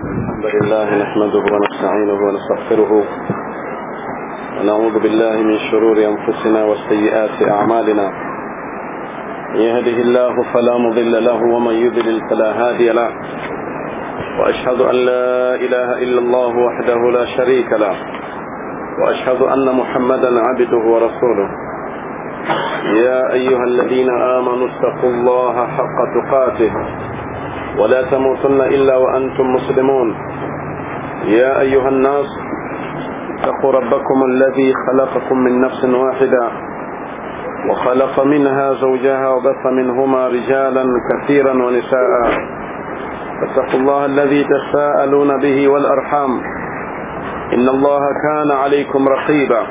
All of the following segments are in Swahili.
الحمد لله نحمده ونستعينه ونستغفره ونعوذ بالله من شرور أنفسنا وسيئات أعمالنا من يهده الله فلا مضل له ومن يضلل فلا هادي له وأشهد أن لا إله إلا الله وحده لا شريك له وأشهد أن محمدا عبده ورسوله يا أيها الذين آمنوا اتقوا الله حق تقاته ولا تموتن إلا وأنتم مسلمون يا أيها الناس اتقوا ربكم الذي خلقكم من نفس واحدة وخلق منها زوجها وبث منهما رجالا كثيرا ونساء فاتقوا الله الذي تساءلون به والأرحام إن الله كان عليكم رقيبا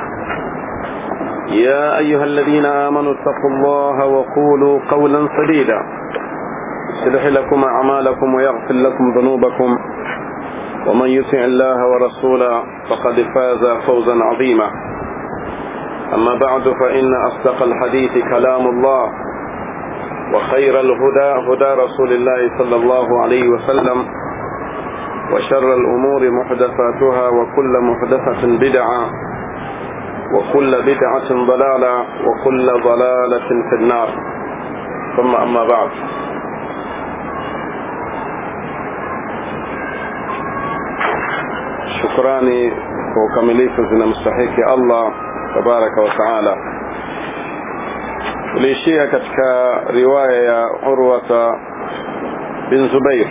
يا أيها الذين آمنوا اتقوا الله وقولوا قولا سديدا يصلح لكم أعمالكم ويغفر لكم ذنوبكم ومن يطع الله ورسوله فقد فاز فوزا عظيما أما بعد فإن أصدق الحديث كلام الله وخير الهدى هدى رسول الله صلى الله عليه وسلم وشر الأمور محدثاتها وكل محدثة بدعة وكل بدعة ضلالة وكل ضلالة في النار ثم أما بعد shukrani kwa ukamilifu zinamstahiki Allah tabaraka wa taala tuliishia katika riwaya ya Urwata bin Zubair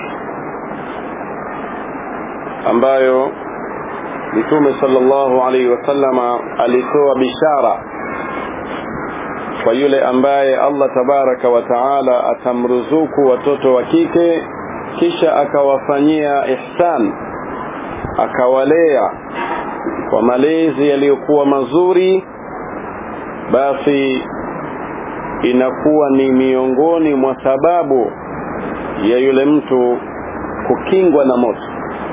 ambayo Mtume sallallahu alaihi wasallama alitoa bishara kwa yule ambaye Allah tabaraka wa taala atamruzuku watoto wa kike kisha akawafanyia ihsan akawalea kwa malezi yaliyokuwa mazuri basi inakuwa ni miongoni mwa sababu ya yule mtu kukingwa na moto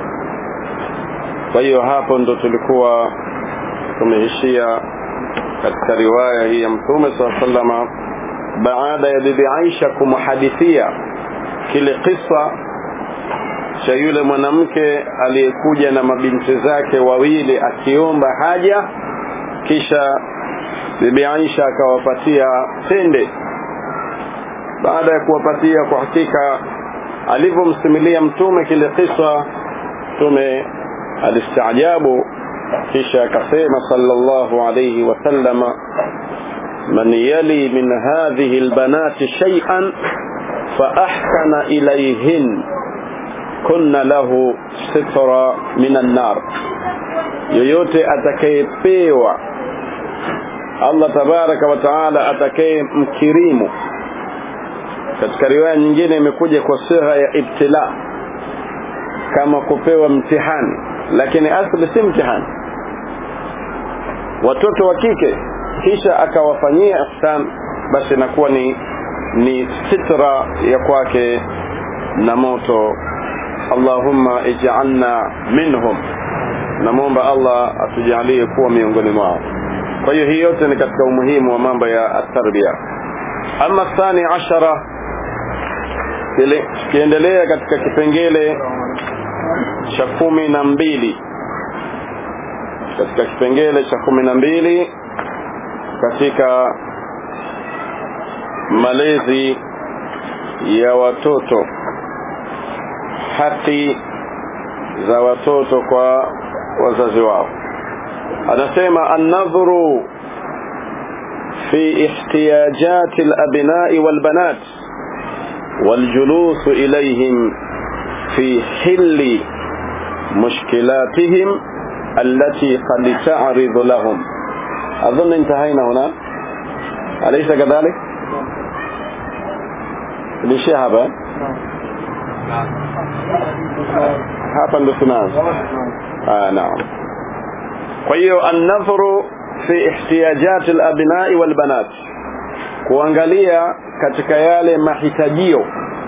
kwa hiyo hapo ndo tulikuwa tumeishia katika riwaya hii ya mtume saa salama baada ya bibi Aisha kumhadithia kile kisa cha yule mwanamke aliyekuja na mabinti zake wawili akiomba haja kisha bibi Aisha akawapatia tende baada ya kuwapatia kwa hakika alivyomsimulia mtume kile kisa mtume alistaajabu kisha akasema sallallahu alayhi wasallama man yali min hadhihi albanati shay'an fa ahsana ilayhin kunna lahu sitra minan nar yoyote atakayepewa Allah tabaraka wa taala atakaye mkirimu katika riwaya nyingine imekuja kwa sigha ya ibtila kama kupewa mtihani lakini asli si mtihani watoto wa kike kisha akawafanyia ihsan basi inakuwa ni ni sitra ya kwake na moto Allahumma ij'alna minhum namwomba Allah atujalie kuwa miongoni mwao kwa hiyo hii yote ni katika umuhimu wa mambo ya at-tarbiya ama thani ashara kiendelea katika kipengele cha kumi na mbili katika kipengele cha kumi na mbili katika malezi ya watoto haki za watoto kwa wazazi wao anasema an-nadhru fi ihtiyajati al-abna'i wal-banat wal-julus ilayhim fi hilli mushkilatihim التي قد تعرض لهم أظن انتهينا هنا أليس كذلك لشهبة hapa ndo tunaanza ah naam kwa hiyo an-nadhru fi ihtiyajati al-abna'i wal-banat kuangalia katika yale mahitajio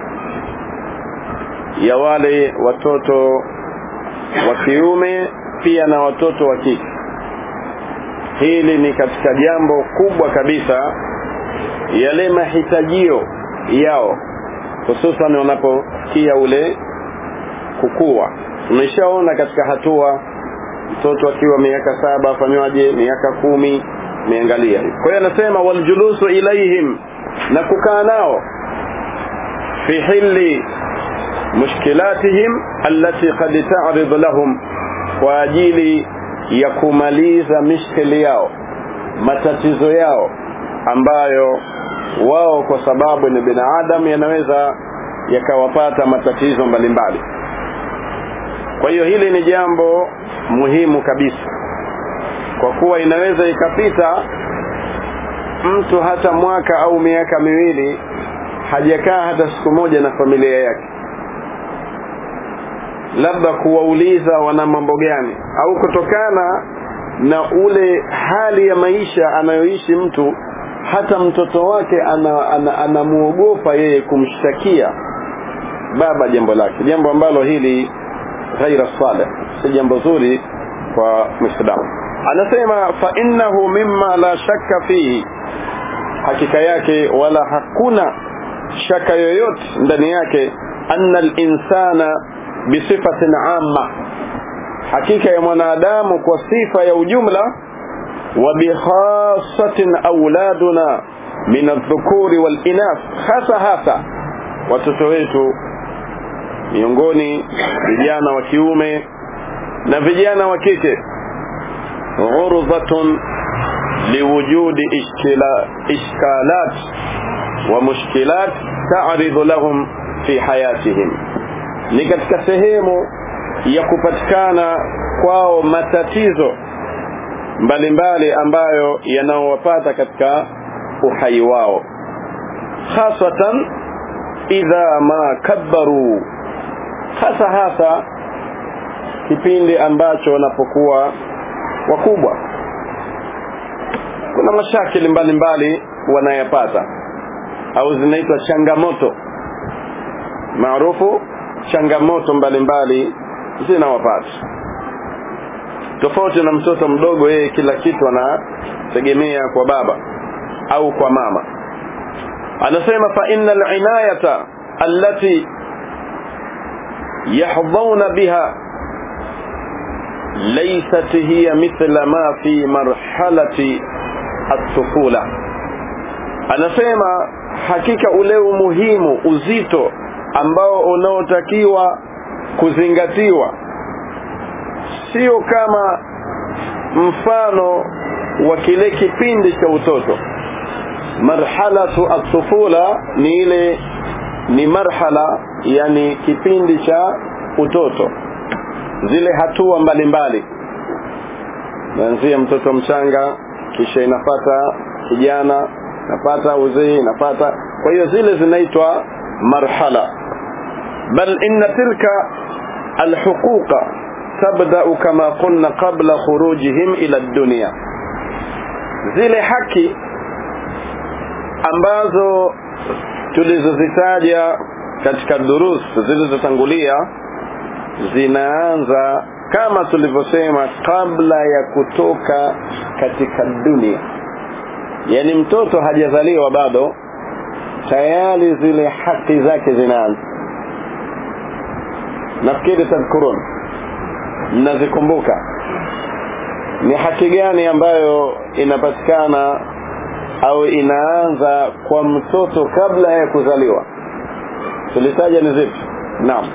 ya wale watoto wa kiume pia na watoto wa kike hili ni katika jambo kubwa kabisa yale mahitajio yao hususan wanapokia ule kukua tumeshaona katika hatua mtoto akiwa miaka saba afanywaje miaka kumi meangalia kwa hiyo anasema waljulusu ilaihim na kukaa nao fi hili mushkilatihim allati qad ta'rid lahum kwa ajili ya kumaliza mishkili yao matatizo yao ambayo wao kwa sababu ni binadamu yanaweza yakawapata matatizo mbalimbali kwa hiyo hili ni jambo muhimu kabisa kwa kuwa inaweza ikapita mtu hata mwaka au miaka miwili hajakaa hata siku moja na familia yake labda kuwauliza wana mambo gani au kutokana na ule hali ya maisha anayoishi mtu hata mtoto wake anamuogopa ana, ana yeye kumshtakia baba jambo lake jambo ambalo hili ghaira salih si jambo zuri kwa mwislamu anasema fa innahu mimma la shakka fihi hakika yake wala hakuna shaka yoyote ndani yake anna linsana bisifatin amma hakika ya mwanadamu kwa sifa ya ujumla wa bikhasatin auladuna min aldhukuri walinath hasa hasa watoto wetu miongoni vijana wa kiume na vijana wa kike ghurdatun liwujudi ishkila, ishkalat wa mushkilat ta'ridu lahum fi hayatihim ni katika sehemu ya kupatikana kwao matatizo mbalimbali ambayo yanaowapata katika uhai wao hasatan idha ma kabbaru hasa hasa kipindi ambacho wanapokuwa wakubwa kuna mashakili mbalimbali wanayapata au zinaitwa changamoto maarufu changamoto mbalimbali zinawapata tofauti na mtoto mdogo yeye kila kitu anategemea kwa baba au kwa mama anasema fa innal inayata allati yahdhauna biha laysat hiya mithla ma fi marhalati at-tufula anasema hakika ule umuhimu uzito ambao unaotakiwa kuzingatiwa sio kama mfano wa kile kipindi cha utoto marhalatu at-tufula ni ile ni marhala yani kipindi cha utoto zile hatua mbalimbali naanzia mtoto mchanga kisha inapata kijana inapata uzee inapata kwa hiyo zile zinaitwa marhala bal inna tilka alhuquqa tabda kama qulna qabla khurujihim ila dunya zile haki ambazo tulizozitaja katika durus zilizotangulia zinaanza kama tulivyosema kabla ya kutoka katika dunia yani mtoto hajazaliwa bado tayari zile haki zake zinaanza nafikiri tadhkurun mnazikumbuka ni haki gani ambayo inapatikana au inaanza kwa mtoto kabla ya kuzaliwa tulitaja ni zipi naam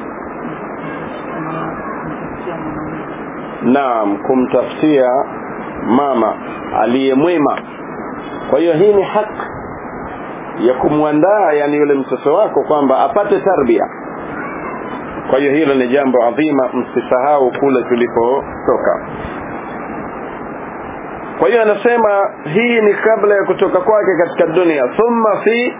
naam kumtafutia mama aliyemwema kwa hiyo hii ni haki ya kumwandaa yani yule mtoto wako kwamba apate tarbia kwa hiyo hilo ni jambo adhima msisahau kule tulipotoka kwa hiyo anasema hii ni kabla ya kutoka kwake katika dunia thumma fi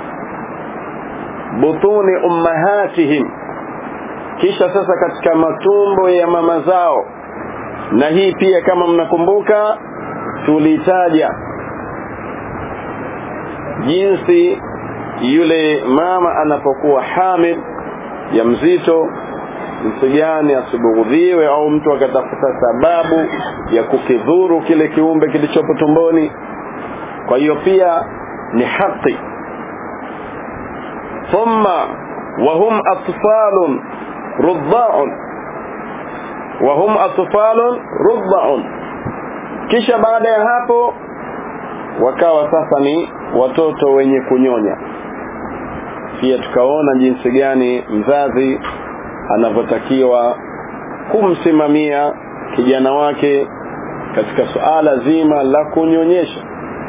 butuni ummahatihim kisha sasa katika matumbo ya mama zao na hii pia kama mnakumbuka tulitaja jinsi yule mama anapokuwa hamid ya mzito jinsi gani asibughudhiwe au mtu akatafuta sababu ya kukidhuru kile kiumbe kilichopo tumboni kwa hiyo pia ni haki thumma wahum atfalun rudha'un wa hum atfalun rudha'un kisha baada ya hapo wakawa sasa ni watoto wenye kunyonya pia tukaona jinsi gani mzazi anavyotakiwa kumsimamia kijana wake katika suala zima la kunyonyesha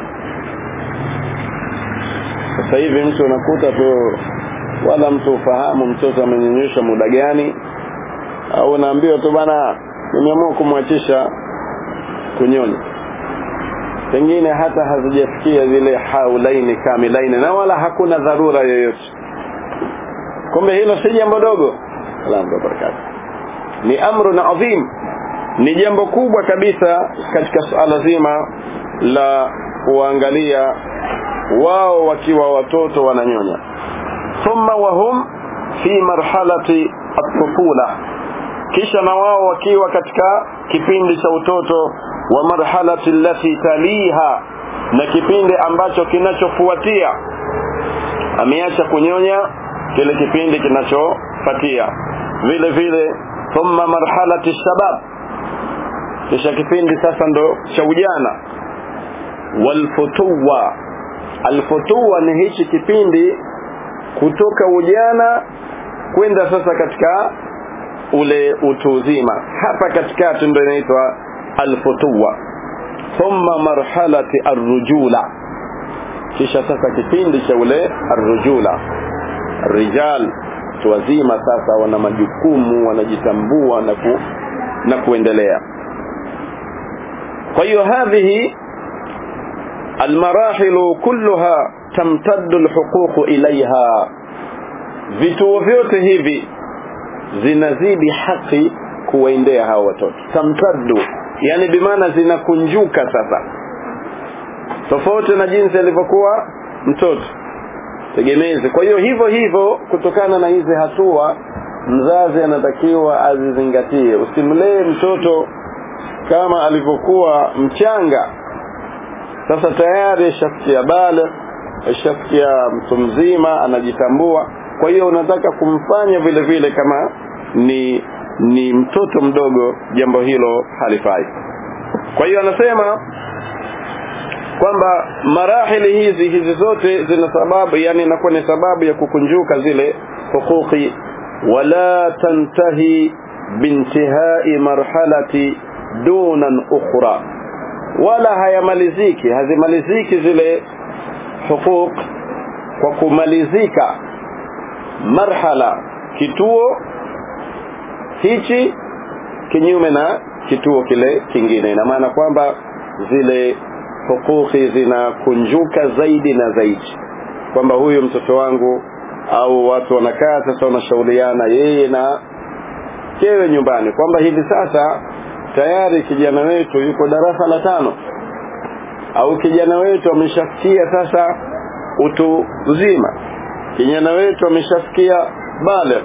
sasa hivi mtu unakuta tu wala mtu ufahamu mtoto amenyonyesha muda gani au unaambiwa tu bana nimeamua kumwachisha kunyonya pengine hata hazijafikia zile haulaini kamilaini na wala hakuna dharura yoyote kumbe hilo si jambo dogo salamu barakatuh ni amru na adhim ni jambo kubwa kabisa katika suala zima la kuangalia wao wakiwa watoto wananyonya thumma wahum fi marhalati at-tufula kisha na wao wakiwa katika kipindi cha utoto wa marhalati allati taliha na kipindi ambacho kinachofuatia ameacha kunyonya kile kipindi kinachofuatia vile vile thumma marhalati shabab kisha kipindi sasa ndo cha ujana walfutuwa alfutuwa ni hichi kipindi kutoka ujana kwenda sasa katika ule utu uzima hapa katikati ndio inaitwa alfutuwa thumma marhalati arrujula kisha sasa kipindi cha ule arrujula rijal watu wazima sasa wana majukumu wanajitambua na ku, na kuendelea kwa hiyo hadhihi almarahilu kulluha tamtaddu alhuquq ilaiha vituo vyote hivi zinazidi haki kuwaendea hawa watoto tamtaddu yani bimaana zinakunjuka sasa tofauti na jinsi alivyokuwa mtoto tegemezi kwa hiyo hivyo hivyo kutokana na hizi hatua mzazi anatakiwa azizingatie usimlee mtoto kama alivyokuwa mchanga sasa tayari ashafikia bale ashafikia mtu mzima anajitambua kwa hiyo unataka kumfanya vile vile kama ni ni mtoto mdogo jambo hilo halifai kwa hiyo anasema kwamba marahili hizi hizi zote zina sababu yani inakuwa ni sababu ya kukunjuka zile hukuki wala tantahi bintihai marhalati dunan ukhra wala hayamaliziki hazimaliziki zile hukuk kwa kumalizika marhala kituo hichi kinyume na kituo kile kingine ina maana kwamba zile hukuki zinakunjuka zaidi na zaidi kwamba huyu mtoto wangu au watu wanakaa sasa wanashauriana yeye na kewe nyumbani kwamba hivi sasa tayari kijana wetu yuko darasa la tano au kijana wetu ameshafikia sasa utu uzima kijana wetu ameshafikia bale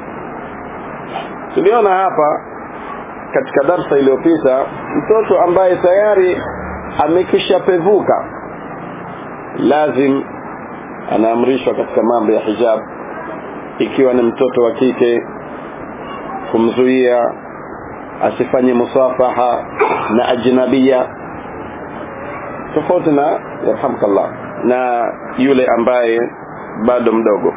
tuliona hapa katika darsa iliyopita mtoto ambaye tayari amekisha pevuka lazim anaamrishwa katika mambo ya hijab ikiwa ni mtoto wa kike kumzuia asifanye musafaha na ajnabia tofauti na yarhamkallah na yule ambaye bado mdogo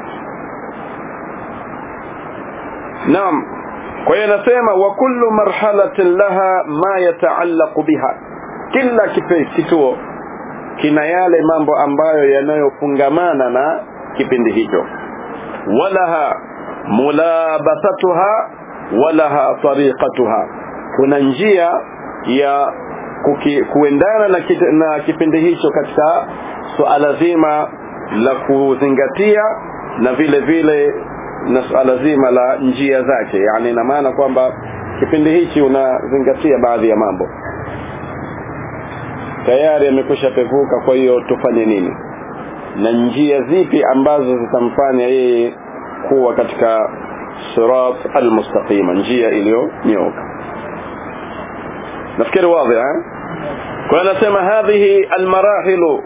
naam kwa hiyo nasema wa kullu marhalatin laha ma yataallaqu biha kila kituo kina yale mambo ambayo yanayofungamana na kipindi hicho walaha mulabasatuha walaha tariqatuha kuna njia ya kuki, kuendana na, kit, na kipindi hicho katika suala zima la kuzingatia na vile vile na suala zima la njia zake yani ina maana kwamba kipindi hichi unazingatia baadhi ya mambo tayari amekwisha pevuka kwa hiyo tufanye nini na njia zipi ambazo zitamfanya yeye kuwa katika sirat almustaqima njia iliyonyooka nafikiri wazi eh kwa anasema hadhihi almarahilu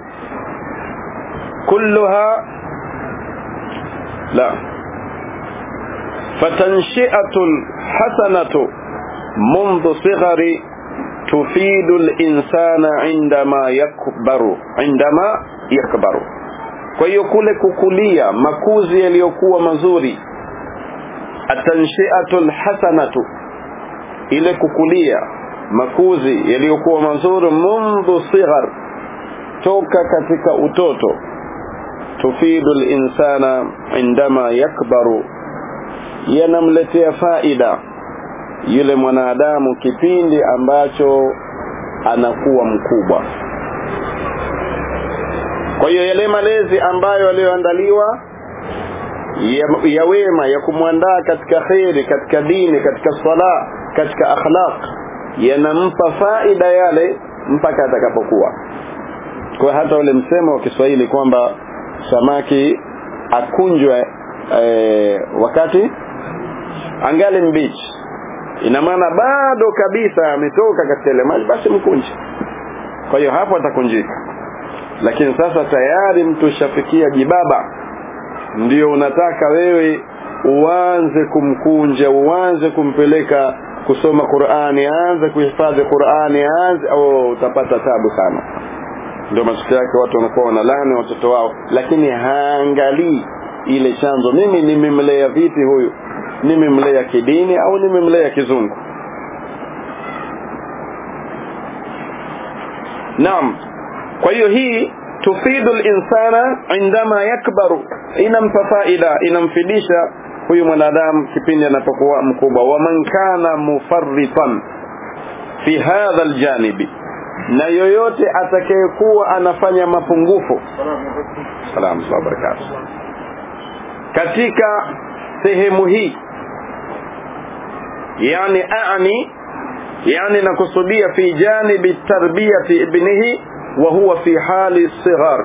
kulluha la فتنشئة الحسنة منذ صغر تفيد الإنسان عندما يكبر عندما يكبر kwa hiyo kule kukulia makuzi yaliyokuwa mazuri atanshiatu lhasanatu ile kukulia makuzi yaliyokuwa mazuri mundhu sighar toka katika utoto tufidu linsana indama yakbaru yanamletea faida yule mwanadamu kipindi ambacho anakuwa mkubwa kwa hiyo yale malezi ambayo yaliyoandaliwa ya, ya wema ya kumwandaa katika kheri katika dini katika sala katika akhlaq yanampa faida yale mpaka atakapokuwa kwa hata ule msemo wa Kiswahili kwamba samaki akunjwe e, wakati angali mbichi ina maana bado kabisa ametoka katika ile maji basi mkunje kwa hiyo hapo atakunjika lakini sasa tayari mtu ushafikia jibaba ndio unataka wewe uanze kumkunja uanze kumpeleka kusoma Qur'ani aanze kuhifadhi Qur'ani aanze au utapata tabu sana ndio matokeo yake watu wanakuwa wanalani watoto wao lakini haangalii ile chanzo mimi nimemlea vipi huyu nimemlea kidini au nimemlea kizungu naam kwa hiyo hii tufidu linsana indama yakbaru inampa faida inamfidisha huyu mwanadamu kipindi anapokuwa mkubwa waman kana mufarritan fi hadha aljanibi na yoyote atakayekuwa anafanya mapungufu salamu barakatuh katika sehemu hii yani ani yani nakusudia fi janibi tarbiyati ibnihi wa huwa fi hali sighar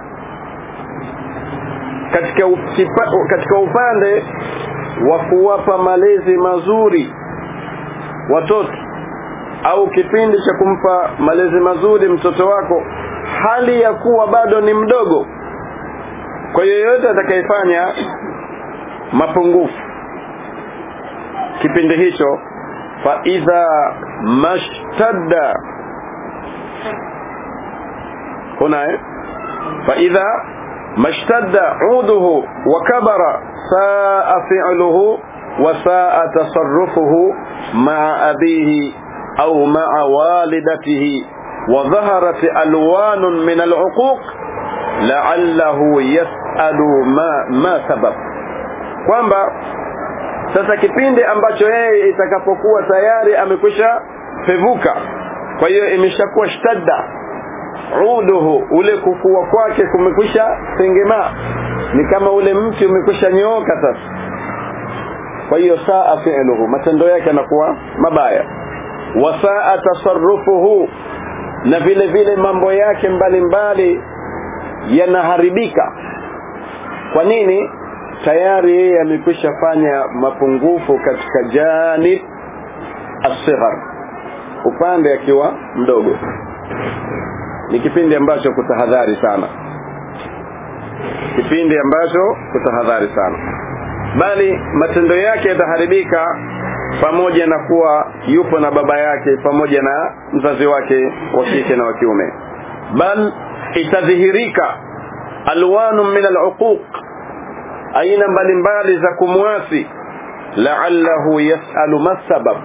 katika ukipa, katika upande wa kuwapa malezi mazuri watoto au kipindi cha kumpa malezi mazuri mtoto wako hali ya kuwa bado ni mdogo kwa yoyote atakayefanya mapungufu kipindi hicho fa idha mashtadda هنا فإذا ما اشتد عوده وكبر ساء فعله وساء تصرفه مع أبيه أو مع والدته وظهرت ألوان من العقوق لعله يسأل ما ما سبب kwamba sasa kipindi ambacho yeye itakapokuwa tayari amekwisha pevuka kwa hiyo imeshakuwa shtadda uduhu ule kukua kwake kumekwisha tengemaa ni kama ule mti umekwisha nyooka sasa kwa hiyo saa fi'luhu matendo yake yanakuwa mabaya wa saa tasarrufuhu na vile vile mambo yake mbalimbali yanaharibika kwa nini tayari yeye amekwisha fanya mapungufu katika janib asighar upande akiwa mdogo ni kipindi ambacho kutahadhari sana kipindi ambacho kutahadhari sana bali matendo yake yataharibika pamoja na kuwa yupo na baba yake pamoja na mzazi wake wa kike na wa kiume bal itadhihirika alwanu min aluquq aina mbalimbali za kumwasi la'allahu yas'alu masabab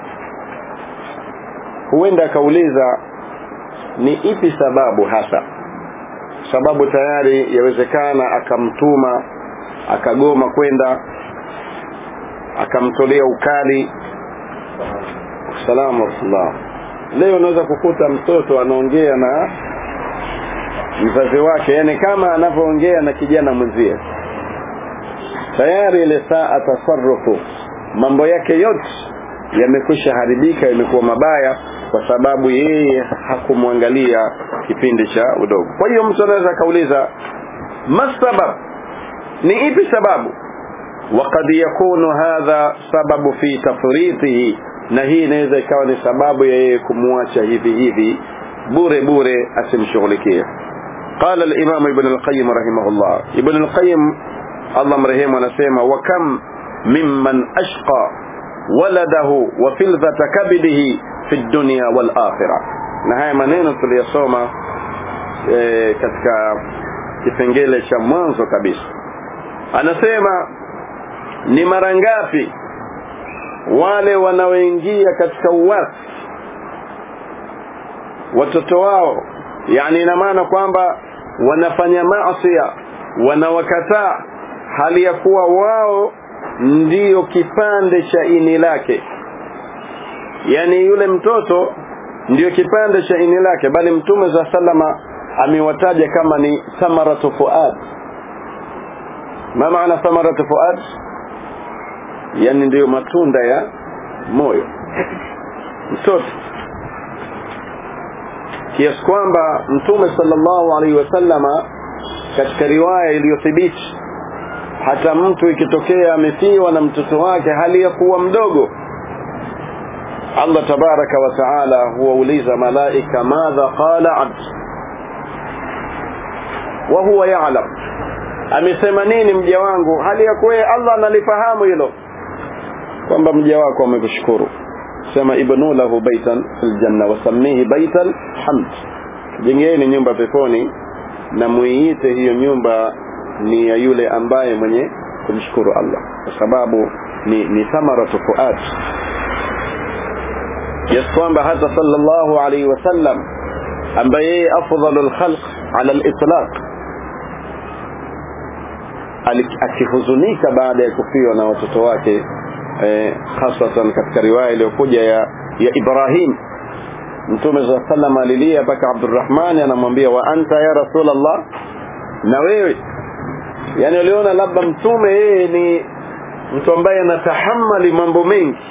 huenda akauliza ni ipi sababu hasa sababu tayari yawezekana akamtuma akagoma kwenda akamtolea ukali salamu rahmatullah leo unaweza kukuta mtoto anaongea na mzazi wake yani kama anavyoongea na kijana mwenzie tayari ile saa tasarrufu mambo yake yote yamekwisha haribika yamekuwa mabaya kwa sababu yeye hakumwangalia kipindi cha udogo kwa hiyo mtu anaweza akauliza masabab ni ipi sababu وقد يكون هذا سبب في تفريطه na hii inaweza ikawa ni sababu ya yeye kumwacha hivi hivi bure bure asimshughulikie قال الامام ابن القيم رحمه الله ابن القيم الله مرحمه anasema wa kam mimman ashqa waladahu wa fildhata kabidihi fi dunya wal akhirah na haya maneno tuliyosoma e, katika kipengele cha mwanzo kabisa anasema ni mara ngapi wale wanaoingia katika uwasi watoto wao yani ina maana kwamba wanafanya maasiya wanawakataa hali ya kuwa wao ndiyo kipande cha ini lake yani yule mtoto ndiyo kipande cha ini lake bali mtume za salama amewataja kama ni thamaratu fuad ma maana thamaratu fuad yani ndiyo matunda ya moyo mtoto kiasi kwamba mtume sallallahu alaihi wasallama katika riwaya iliyothibiti hata mtu ikitokea amefiwa na mtoto wake hali ya kuwa mdogo Allah tabaraka wa taala huwauliza malaika madha qala abd wa huwa ya'lam amesema nini mja wangu hali ya kuwa Allah analifahamu hilo kwamba mja wako amekushukuru sema ibnu lahu baitan fil janna wasammihi baital hamd jengeni nyumba peponi na muiite hiyo nyumba ni ya yule ambaye mwenye kumshukuru Allah kwa sababu ni, ni thamaratu fuad yes kwamba hata sallallahu alaihi wasallam ambaye yeye afdalul khalq ala al-itlaq akihuzunika baada ya kufiwa na watoto wake eh, hasatan katika riwaya iliyokuja ya, ya Ibrahim Mtume za sallam alilia mpaka Abdurrahman anamwambia wa anta ya Rasulullah na wewe yani uliona labda mtume yeye ni mtu ambaye anatahammali mambo mengi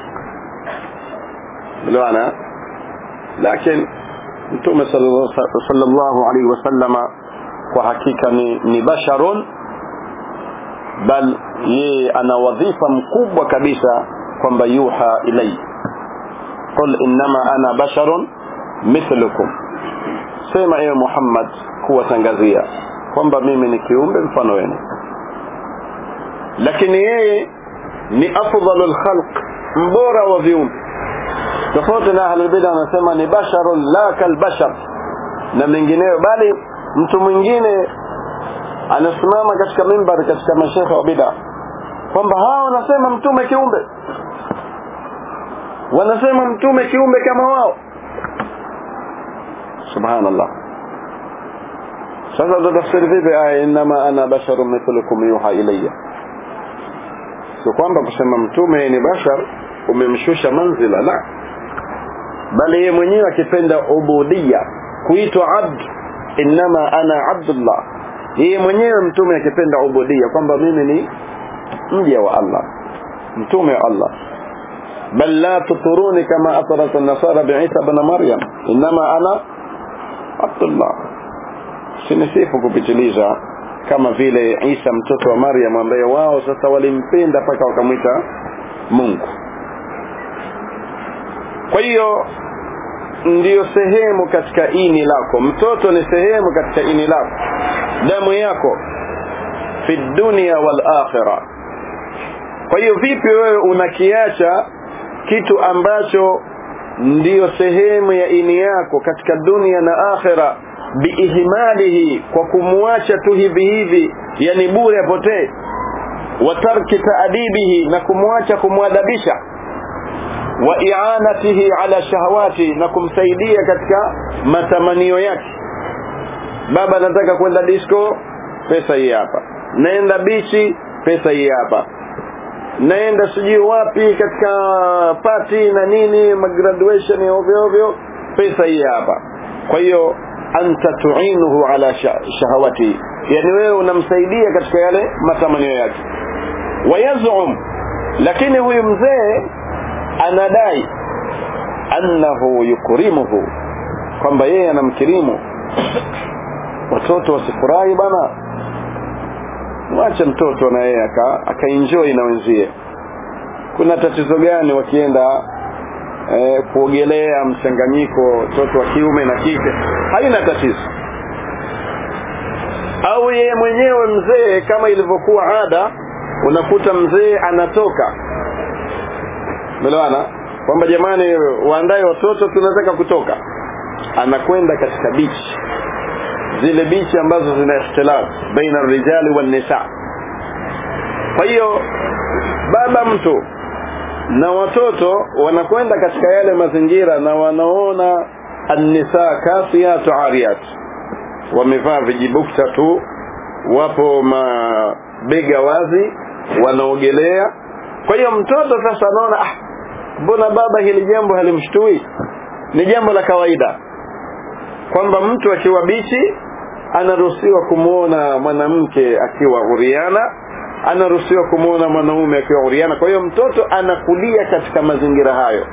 uliona lakini mtume sallallahu alaihi wasallama kwa hakika ni, ni basharun bal yeye ana wadhifa mkubwa kabisa kwamba yuha ilai qul innama ana basharun mithlukum sema ewe Muhammad kuwatangazia kwamba mimi ni kiumbe mfano wenu lakini yeye ni afdalul khalq mbora wa viumbe tofauti na ahlul bid'a anasema ni basharun la kal bashar na mengineyo bali mtu mwingine anasimama katika mimbar katika mashekhe wa bid'a kwamba hawa wanasema mtume kiumbe wanasema mtume kiumbe kama wao subhanallah sasa tutafsiri vipi aya inma ana basharun mithlukum yuha ilayya sio kwamba kusema mtume ni bashar umemshusha manzila la bali yeye mwenyewe akipenda ubudia kuitwa abd inma ana abdullah yeye mwenyewe mtume akipenda ubudia kwamba mimi ni mja wa Allah mtume wa Allah bal la tuturuni kama atarat an-nasara bi'isa ibn maryam inma ana abdullah sinisifu kupitiliza kama vile Isa mtoto wa Maryam ambaye wao sasa walimpenda mpaka wakamwita Mungu kwa hiyo ndiyo sehemu katika ini lako mtoto ni sehemu katika ini lako damu yako fi dunia wal akhirah kwa hiyo vipi wewe unakiacha kitu ambacho ndiyo sehemu ya ini yako katika dunia na akhira biihmalihi kwa kumwacha tu hivi hivi yani bure apotee wa tarki taadibihi na kumwacha kumwadabisha wa i'anatihi ala shahawati na kumsaidia katika matamanio yake baba anataka kwenda disco pesa hii hapa naenda bichi pesa hii hapa naenda sijui wapi katika party na nini graduation ya ovyo ovyo pesa hii hapa kwa hiyo anta tuinuhu ala shahawati yani wewe unamsaidia katika yale matamanio yake wayazum lakini huyu mzee anadai annahu yukrimuhu kwamba yeye anamkirimu watoto wasifurahi bana mwache mtoto na yeye akaenjoy na wenzie kuna tatizo gani wakienda eh, kuogelea mchanganyiko mtoto wa kiume na kike haina tatizo au yeye mwenyewe mzee kama ilivyokuwa ada unakuta mzee anatoka melewana kwamba jamani waandae watoto tunataka kutoka anakwenda katika bichi zile bichi ambazo zina ikhtilaf baina rijali wan nisa kwa hiyo baba mtu na watoto wanakwenda katika yale mazingira na wanaona annisa kasiyatu ariyat wamevaa vijibukta tu wapo mabega wazi wanaogelea kwa hiyo mtoto sasa anaona ah mbona baba hili jambo halimshtui ni jambo la kawaida kwamba mtu akiwa bichi anaruhusiwa kumwona mwanamke akiwa uriana anaruhusiwa kumwona mwanaume akiwa uriana kwa hiyo mtoto anakulia katika mazingira hayo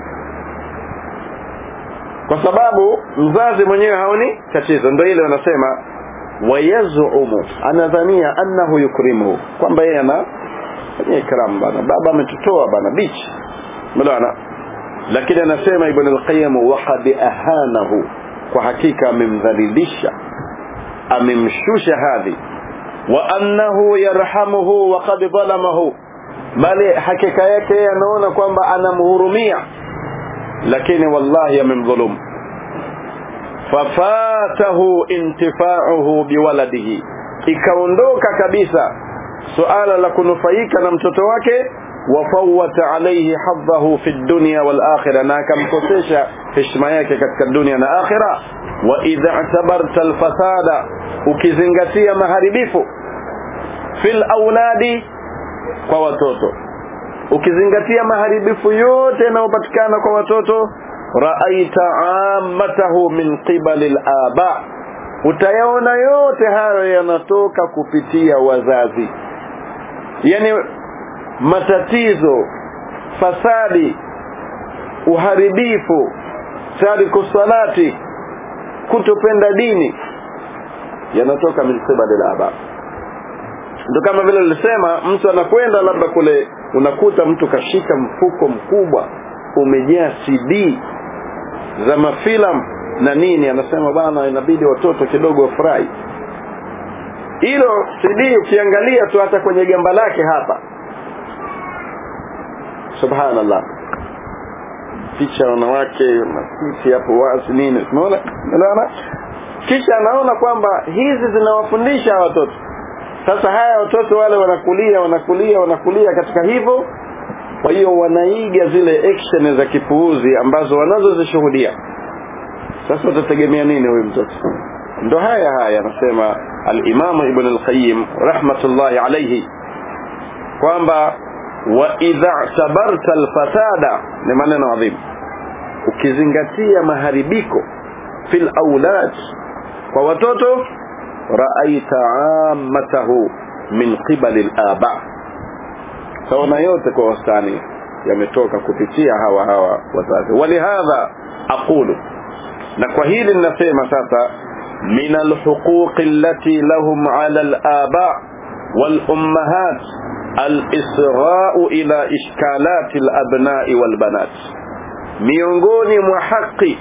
kwa sababu mzazi mwenyewe haoni tatizo ndio ile wanasema wayazumu anadhania annahu yukrimuhu kwamba yeye ana fanyia ikram bana baba ametutoa bana bichi mlaana lakini anasema ibn al-qayyim waqad ahanahu kwa hakika amemdhalilisha amemshusha hadhi wa annahu yarhamuhu wa qad dhalamahu bali hakika yake anaona kwamba anamhurumia lakini wallahi amemdhulumu fafatahu intifa'uhu biwaladihi ikaondoka kabisa suala la kunufaika na mtoto wake wafawata alayhi hadhahu fi dunya wal akhirah na akamkosesha heshima yake katika dunia na akhira wa idha i'tabarta al fasada ukizingatia maharibifu fil auladi kwa watoto ukizingatia maharibifu yote yanayopatikana kwa watoto raaita ammatahu min qibali al-aba utayaona yote hayo yanatoka kupitia wazazi yani matatizo fasadi uharibifu tariku salati kutopenda dini yanatoka min qibali al-aba ndio kama vile nilisema mtu anakwenda labda kule unakuta mtu kashika mfuko mkubwa umejaa CD za mafilamu na nini anasema bana inabidi watoto kidogo wafurahi hilo CD ukiangalia tu hata kwenye gamba lake hapa subhanallah picha wanawake matiti hapo wazi nini unaona unaona kisha anaona kwamba hizi zinawafundisha watoto sasa haya watoto wale wanakulia wanakulia wanakulia katika hivyo kwa hiyo wanaiga zile action za kipuuzi ambazo wanazozishuhudia sasa utategemea nini huyu mtoto ndo haya haya anasema al-Imam Ibn al-Qayyim rahmatullahi alayhi kwamba wa idha tabarta al-fasada ni maneno adhimu ukizingatia maharibiko fil aulad kwa watoto raaita ammatahu min qibali al-aba sawana yote kwa wastani yametoka kupitia hawa hawa wazazi walihadha aqulu na kwa hili ninasema sasa min alhuquq allati lahum ala alaba والامهات الاسراء الى اشكالات الابناء والبنات miongoni mwa haki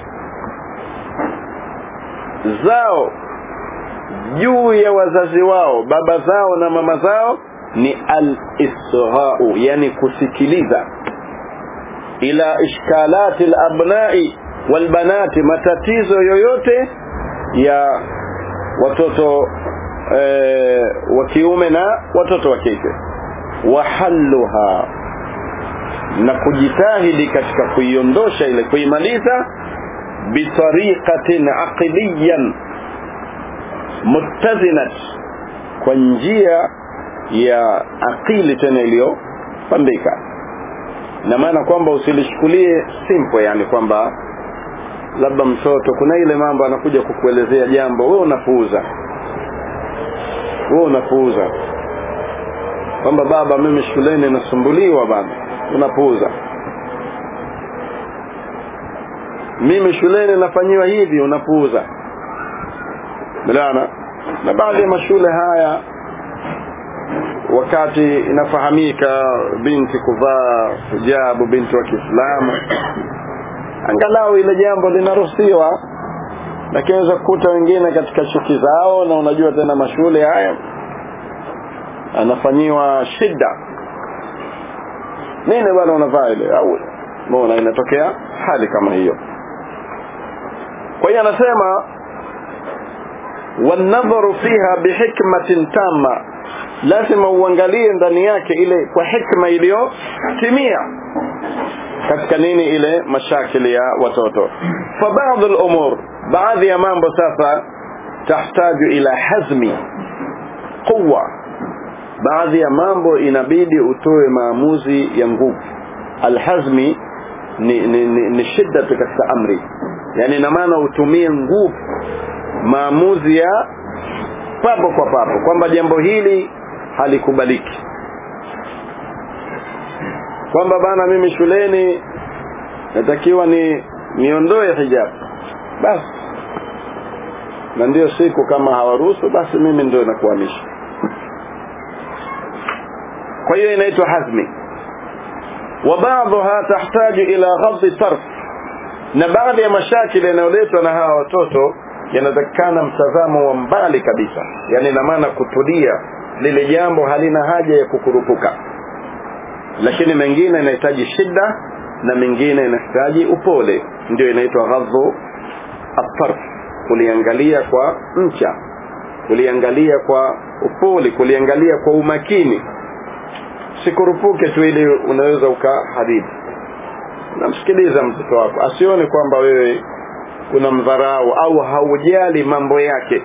zao juu ya wazazi wao baba zao na mama zao ni al-isra'u yani kusikiliza ila ishkalati al-abna'i wal-banati matatizo yoyote ya watoto e, wa kiume na watoto wa kike wahalluha na kujitahidi katika kuiondosha ile kuimaliza bitariqatin aqliyan muttazinat kwa njia ya akili tena iliyopambika na maana kwamba usilichukulie simple yani kwamba labda mtoto kuna ile mambo anakuja kukuelezea jambo wewe unapuuza wewe unapuuza kwamba baba mimi shuleni nasumbuliwa bana unapuuza mimi shuleni nafanyiwa hivi unapuuza Milana na baadhi ya mashule haya wakati inafahamika binti kuvaa hijabu binti wa Kiislamu angalau ile jambo linaruhusiwa lakini unaweza kukuta wengine katika chuki zao na unajua tena mashule haya anafanyiwa shida nini bwana unavaa ile au mbona inatokea hali kama hiyo kwa hiyo anasema wanadharu fiha bihikmatin tamma lazima uangalie ndani yake ile kwa hikma iliyotimia katika nini ile mashakili ya watoto fa baadhi al-umur baadhi ya mambo sasa tahtaju ila hazmi quwa baadhi ya mambo inabidi utoe maamuzi ya nguvu alhazmi ni, ni, ni, ni shida katika amri yani ina maana utumie nguvu maamuzi ya papo kwa papo kwamba jambo hili halikubaliki kwamba bana mimi shuleni natakiwa ni niondoe hijab basi na ndio siku kama hawaruhusu basi mimi ndio nakuhamisha kwa hiyo inaitwa hazmi wa baadhiha tahtaju ila ghadhi tarf na baadhi ya mashakili yanayoletwa na hawa watoto yanatakikana mtazamo wa mbali kabisa yani ina maana kutulia lile jambo halina haja ya kukurupuka lakini mengine inahitaji shida na mengine inahitaji upole ndio inaitwa ghadhu atarf kuliangalia kwa mcha kuliangalia kwa upole kuliangalia kwa umakini sikurupuke tu ili unaweza ukaharibu namsikiliza mtoto wako asione kwamba wewe kuna mdharau au haujali mambo yake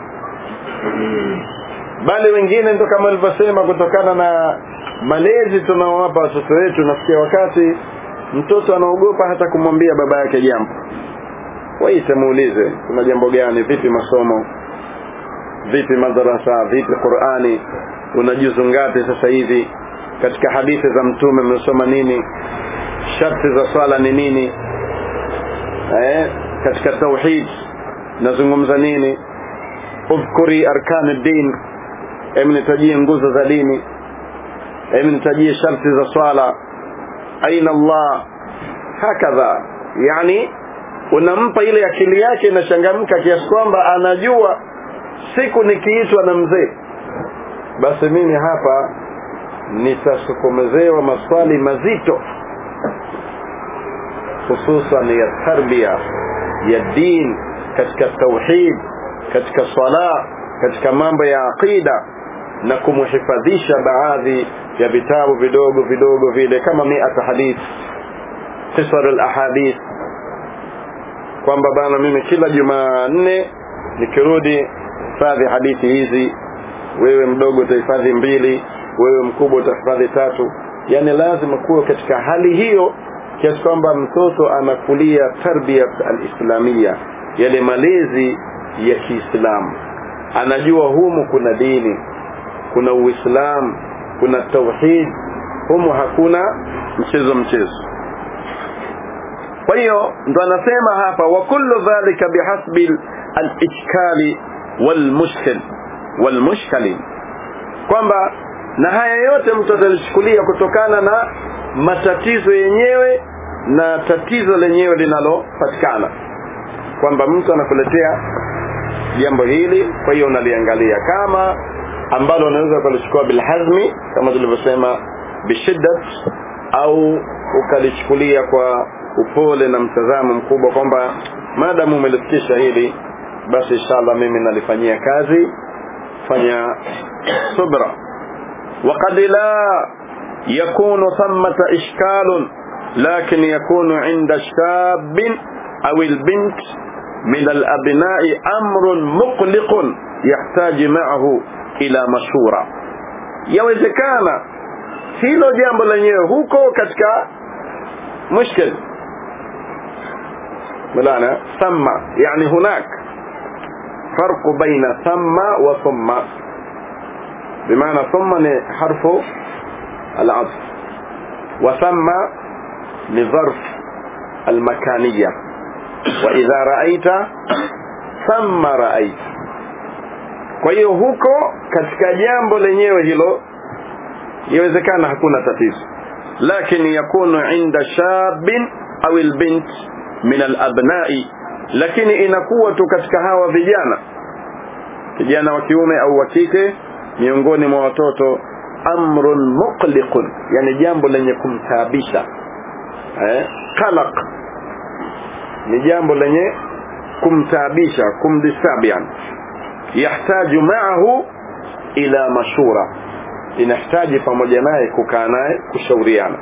bali wengine ndo kama nilivyosema kutokana na malezi tunaowapa watoto wetu nafikia wakati mtoto anaogopa hata kumwambia baba yake jambo waite muulize kuna jambo gani vipi masomo vipi madarasa vipi qurani unajuzu ngapi sasa hivi katika hadithi za mtume mmesoma nini sharti za swala ni nini eh, katika tauhid nazungumza nini udhkuri arkan din hebu nitajie nguzo za dini hebu nitajie sharti za swala aina Allah hakadha yani unampa ile akili yake inachangamka kiasi kwamba anajua siku nikiitwa na mzee basi mimi hapa nitasukumezewa maswali mazito hususan ya tarbia ya din katika tauhid katika sala katika mambo ya aqida na kumhifadhisha baadhi ya vitabu vidogo vidogo vile kama miata hadith qisar al-ahadith kwamba bana mimi kila jumanne nikirudi hifadhi hadithi hizi wewe mdogo utahifadhi mbili wewe mkubwa utahifadhi tatu yani lazima kuwa katika hali hiyo kiasi kwamba mtoto anakulia tarbia alislamia yale malezi ya Kiislamu anajua humu kuna dini kuna uislamu kuna tauhid humu hakuna mchezo mchezo kwa hiyo ndo anasema hapa wa kullu dhalika bihasbi al-ishkali wal-mushkil wal-mushkali kwamba na haya yote mtu atalichukulia kutokana na matatizo yenyewe na tatizo lenyewe linalopatikana kwamba mtu anakuletea jambo hili kwa hiyo unaliangalia kama ambalo unaweza ukalichukua bilhazmi kama tulivyosema bishiddat au ukalichukulia kwa upole na mtazamo mkubwa kwamba maadamu umelifikisha hili basi inshallah mimi nalifanyia kazi fanya subra وقد لا يكون ثمة إشكال لكن يكون عند الشاب أو البنت من الأبناء أمر مقلق يحتاج معه إلى مشورة yawezekana hilo jambo lenyewe huko katika mushkil ملانا ثم يعني هناك فرق بين ثم وثم بمعنى ثم حرف العطف وثم لظرف المكانية وإذا رأيت ثم رأيت kwa hiyo huko katika jambo lenyewe hilo yawezekana hakuna tatizo lakini yakunu inda shabin au albint min alabnai lakini inakuwa tu katika hawa vijana kijana wa kiume au wa kike miongoni mwa watoto amrun muqliqun yani jambo lenye kumtaabisha eh, qalaq ni jambo lenye kumtaabisha kumdistabian yahtaju maahu ila mashura inahitaji pamoja naye kukaa naye kushauriana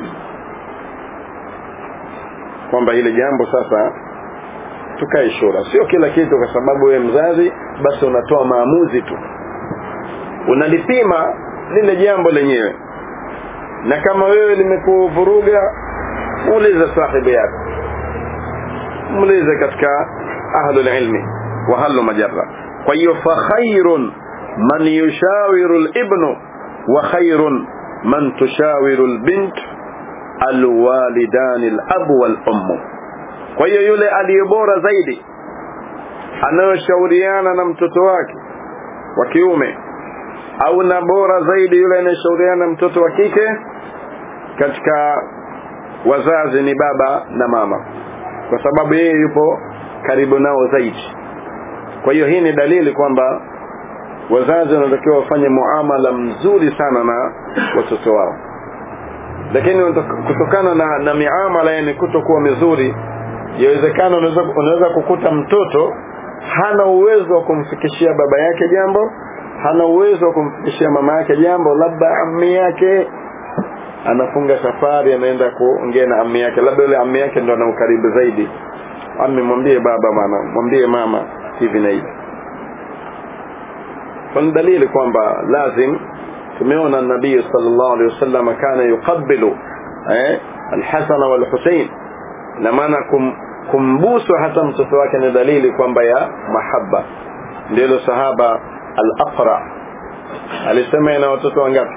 kwamba hili jambo sasa tukae shura sio kila kitu kwa sababu wewe mzazi basi unatoa maamuzi tu unalipima lile jambo lenyewe na kama wewe limekuvuruga muulize sahibi yako muulize katika ahlul ilmi wa halu majarra kwa hiyo fa khairun man yushawiru libnu wa khairun man tushawiru lbint alwalidani labu walummu kwa hiyo yule aliye bora zaidi anayoshauriana na mtoto wake wa kiume au na bora zaidi yule anayeshauriana na mtoto wa kike katika wazazi ni baba na mama kwa sababu yeye yupo karibu nao zaidi kwa hiyo hii ni dalili kwamba wazazi wanatakiwa wafanye muamala mzuri sana na watoto wao lakini kutokana na, na miamala yani kutokuwa mizuri yawezekana unaweza, unaweza kukuta mtoto hana uwezo wa kumfikishia baba yake jambo hana uwezo wa kumfikishia mama yake jambo labda ammi yake anafunga safari anaenda kuongea na ammi yake labda yule ammi yake ndo ana ukaribu zaidi ammi mwambie baba bana mwambie mama hivi na hivi kuna dalili kwamba lazim tumeona nabii sallallahu alaihi wasallam kana yuqabbilu eh alhasan walhusain na maana kum, kumbusu hata mtoto wake ni dalili kwamba ya mahaba ndilo sahaba al-aqra alisema ina watoto wangapi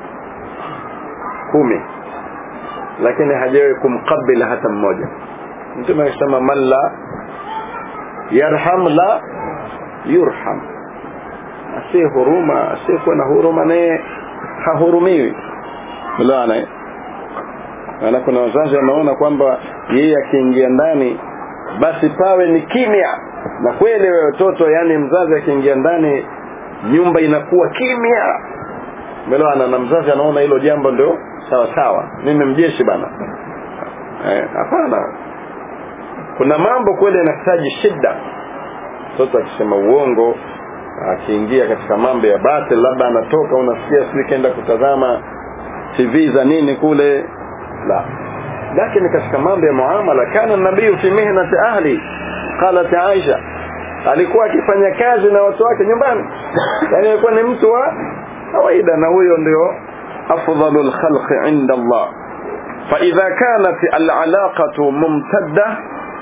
kumi lakini hajawahi kumkabila hata mmoja mtume akisema man la yarham la yurham asiye huruma asiyekuwa na huruma naye hahurumiwi unaona maana kuna wazazi wanaona kwamba yeye akiingia ndani basi pawe ni kimya na kweli wewe watoto yani mzazi akiingia ndani nyumba inakuwa kimya umeelewana na mzazi anaona hilo jambo ndio sawa sawa mimi mjeshi bana hapana eh, kuna mambo kweli yanahitaji shida mtoto akisema uongo akiingia katika mambo ya batil labda anatoka unasikia sijui kaenda kutazama tv za nini kule la lakini katika mambo ya muamala kana nabii fi mihnati ahli qalat aisha alikuwa akifanya kazi na watu wake nyumbani yani alikuwa ni mtu wa kawaida na huyo ndio afdalul khalqi inda Allah فإذا كانت العلاقة ممتدة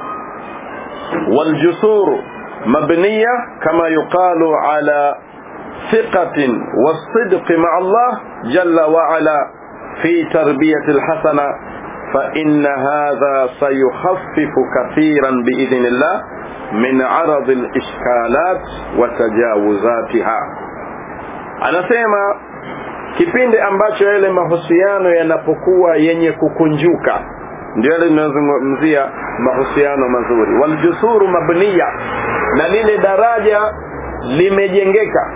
والجسور مبنية كما يقال على ثقة والصدق مع الله جل وعلا في تربية الحسنة فإن هذا سيخفف كثيرا بإذن الله من عرض الإشكالات وتجاوزاتها anasema kipindi ambacho yale mahusiano yanapokuwa yenye kukunjuka ndio yale tunazungumzia mahusiano mazuri waljusuru mabniya na lile daraja limejengeka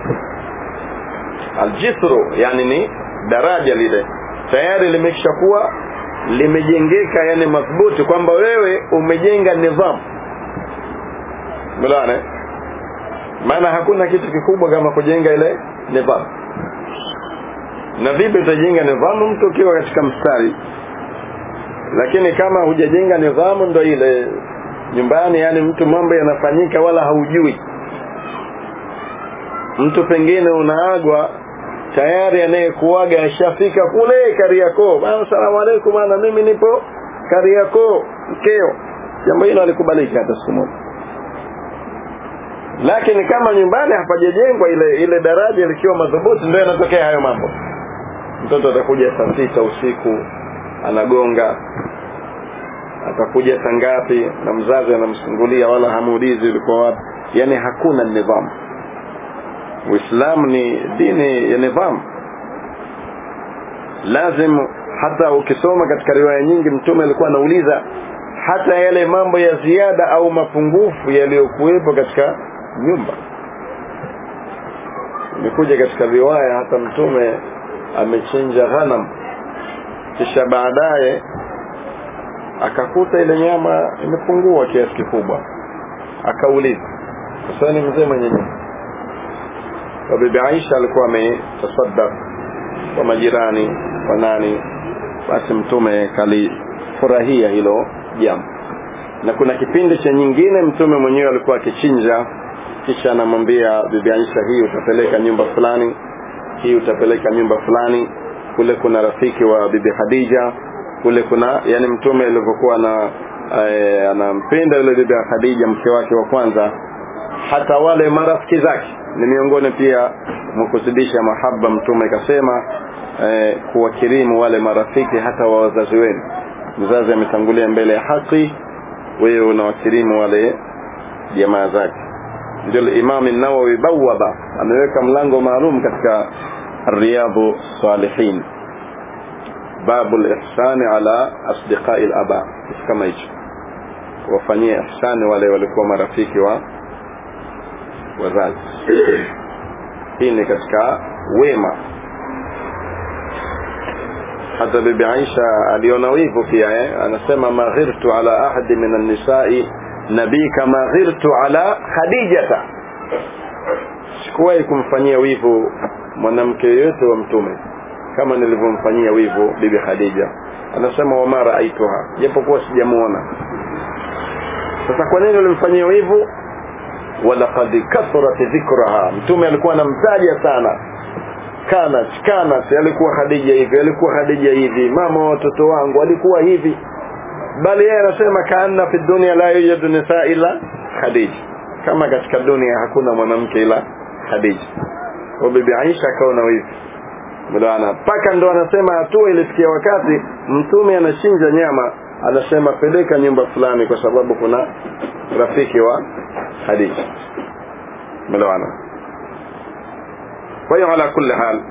aljisru yani ni daraja lile tayari limeshakuwa limejengeka yani madhubuti kwamba wewe umejenga nidhamu mlana maana hakuna kitu kikubwa kama kujenga ile nidhamu na vipi utajenga nidhamu mtu ukiwa katika mstari lakini kama hujajenga nidhamu ndo ile nyumbani yani mtu mambo yanafanyika wala haujui mtu pengine unaagwa tayari anayekuaga ashafika kule Kariakoo bana salamu alaykum bana mimi nipo Kariakoo mkeo jambo hilo alikubaliki hata siku moja lakini kama nyumbani hapajajengwa ile ile daraja likiwa madhubuti ndio yanatokea hayo mambo mtoto atakuja saa sita usiku anagonga atakuja saa ngapi na mzazi anamsungulia wala hamuulizi ulikuwa wapi yani hakuna nidhamu uislamu ni dini ya nidhamu lazim hata ukisoma katika riwaya nyingi mtume alikuwa anauliza hata yale mambo ya ziada au mapungufu yaliyokuwepo katika nyumba imekuja katika riwaya hata mtume amechinja ghanam kisha baadaye akakuta ile nyama imepungua kiasi kikubwa akauliza sasa ni mzee mwenye nyumba kwa bibi Aisha alikuwa ametasaddaq kwa majirani kwa nani basi mtume kalifurahia hilo jambo na kuna kipindi cha nyingine mtume mwenyewe alikuwa akichinja kisha anamwambia bibi Aisha hii utapeleka nyumba fulani hii utapeleka nyumba fulani kule kuna rafiki wa bibi Khadija kule kuna yani mtume alivyokuwa na e, anampenda yule bibi Khadija mke wake wa kwanza hata wale marafiki zake ni miongoni pia mkuzidisha mahaba mtume kasema e, kuwakirimu wale marafiki hata wa wazazi wenu mzazi ametangulia mbele ya haki wewe unawakirimu wale jamaa zake ndio Imam an-Nawawi bawaba ameweka mlango maalum katika riyadhu salihin babu al-ihsani ala asdiqai al-aba kama hicho wafanyie ihsani wale walikuwa marafiki wa wazazi hii ni katika wema hata bibi Aisha aliona wivu pia eh? anasema maghirtu ala ahadi min an-nisa'i nabii kama ghirtu ala khadijata sikuwahi kumfanyia wivu mwanamke yeyote wa mtume kama nilivyomfanyia wivu bibi khadija anasema wama raaituha japokuwa sijamuona sasa kwa nini ulimfanyia wivu walaqad kathurat dhikraha mtume alikuwa anamtaja sana kanat kanat alikuwa khadija hivi alikuwa khadija hivi mama wa watoto wangu alikuwa hivi bali yeye anasema kaanna fi dunya la yujadu nisa ila khadija kama katika dunia hakuna mwanamke ila khadija kwa bibi Aisha akaona hivi mlaana paka ndo anasema hatua ilifikia wakati mtume anachinja nyama anasema peleka nyumba fulani kwa sababu kuna rafiki wa Khadija mlaana kwa hiyo ala kulli hal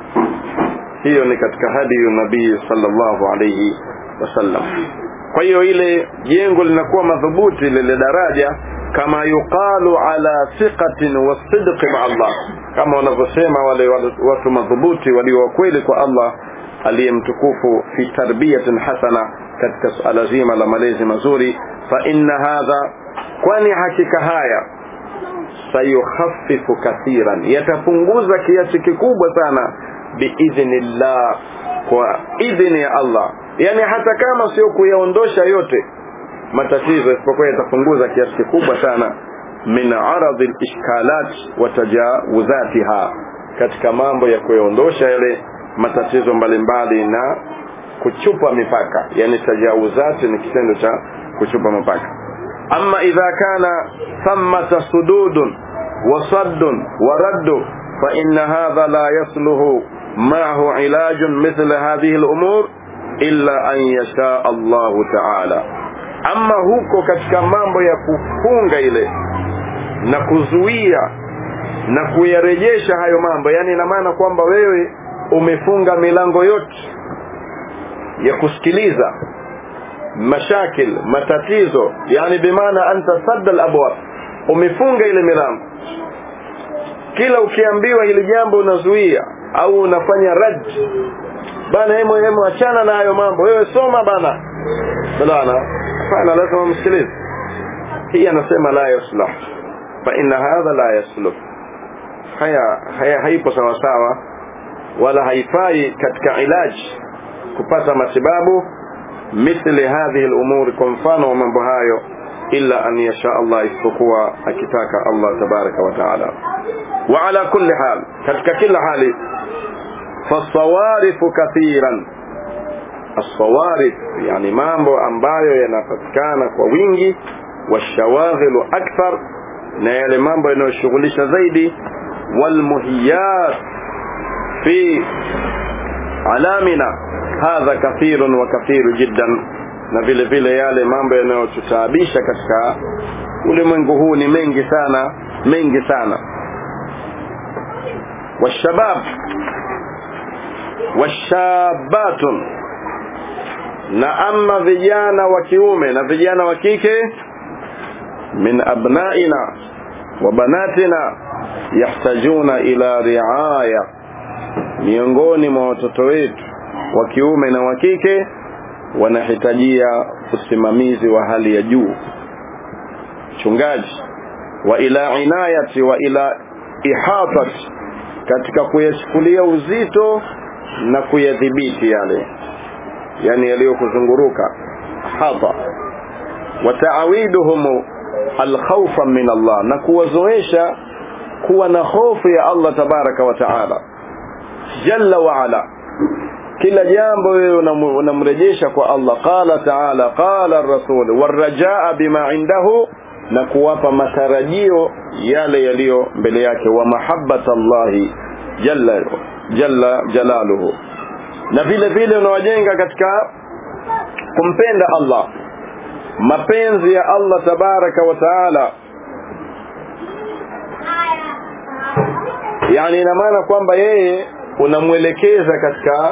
hiyo ni katika hadi nabii sallallahu alayhi wasallam kwa hiyo ile jengo linakuwa madhubuti lile daraja kama yuqalu ala thiqatin wasidqi ma Allah kama wanavyosema wale watu madhubuti walio kweli kwa Allah aliyemtukufu fi tarbiyatin hasana katika suala zima la malezi mazuri fa inna hadha kwani hakika haya sayukhaffifu kathiran yatapunguza kiasi kikubwa sana biidhnillah kwa idhni ya Allah yani hata kama sio kuyaondosha yote matatizo isipokuwa yatapunguza kiasi kikubwa sana min aradhi al-ishkalat wa tajawuzatiha katika mambo ya kuyaondosha yale matatizo mbalimbali na kuchupa mipaka yani tajawuzati ni kitendo cha kuchupa mipaka amma idha kana thammata sududun wa saddun wa raddu fa inna hadha la yasluhu ma'ahu ilajun mithla hadhihi al-umur illa an yasha Allah ta'ala ama huko katika mambo ya kufunga ile na kuzuia na kuyarejesha hayo mambo yani ina maana kwamba wewe umefunga milango yote ya kusikiliza mashakil matatizo yani bimaana anta sadda al-abwab umefunga ile milango kila ukiambiwa ile jambo unazuia au unafanya rad bana hemo hemo achana na hayo mambo wewe soma bana bana hapana lazima msikilize hii anasema la yaslah fa inna hadha la yasluh haya haya haipo sawa sawa wala haifai katika ilaji kupata matibabu mithli hadhihi al-umur kwa mfano wa mambo hayo illa an yasha Allah isipokuwa akitaka Allah tabaraka wa taala wa ala kulli hal katika kila hali fasawarifu kathiran الصوارف يعني mambo ambayo yanapatikana kwa wingi washawaghilu akthar na yale mambo yanayoshughulisha zaidi walmuhiyat fi alamina hadha kathirun wa kathiru jiddan na vile vile yale mambo yanayotutaabisha katika ulimwengu huu ni mengi sana mengi sana washabab washabatun na ama vijana wa kiume na vijana wa kike min abnaina wa banatina yahtajuna ila riaya miongoni mwa watoto wetu wa kiume na wa kike wanahitajia usimamizi wa hali ya juu chungaji wa ila inayati wa ila ihatat katika kuyachukulia uzito na kuyadhibiti yale yani yaliyokuzunguruka hapa wa ta'awiduhum alkhawfa min Allah na kuwazoesha kuwa na hofu ya Allah tabaraka wa taala jalla wa ala kila jambo wewe unamrejesha kwa Allah qala taala qala ar-rasul warajaa bima indahu na kuwapa matarajio yale yaliyo mbele yake wa mahabbata Allahi jalla jalla jalaluhu na vile vile unawajenga katika kumpenda Allah mapenzi ya Allah tabaraka wa taala yani ina maana kwamba yeye unamwelekeza katika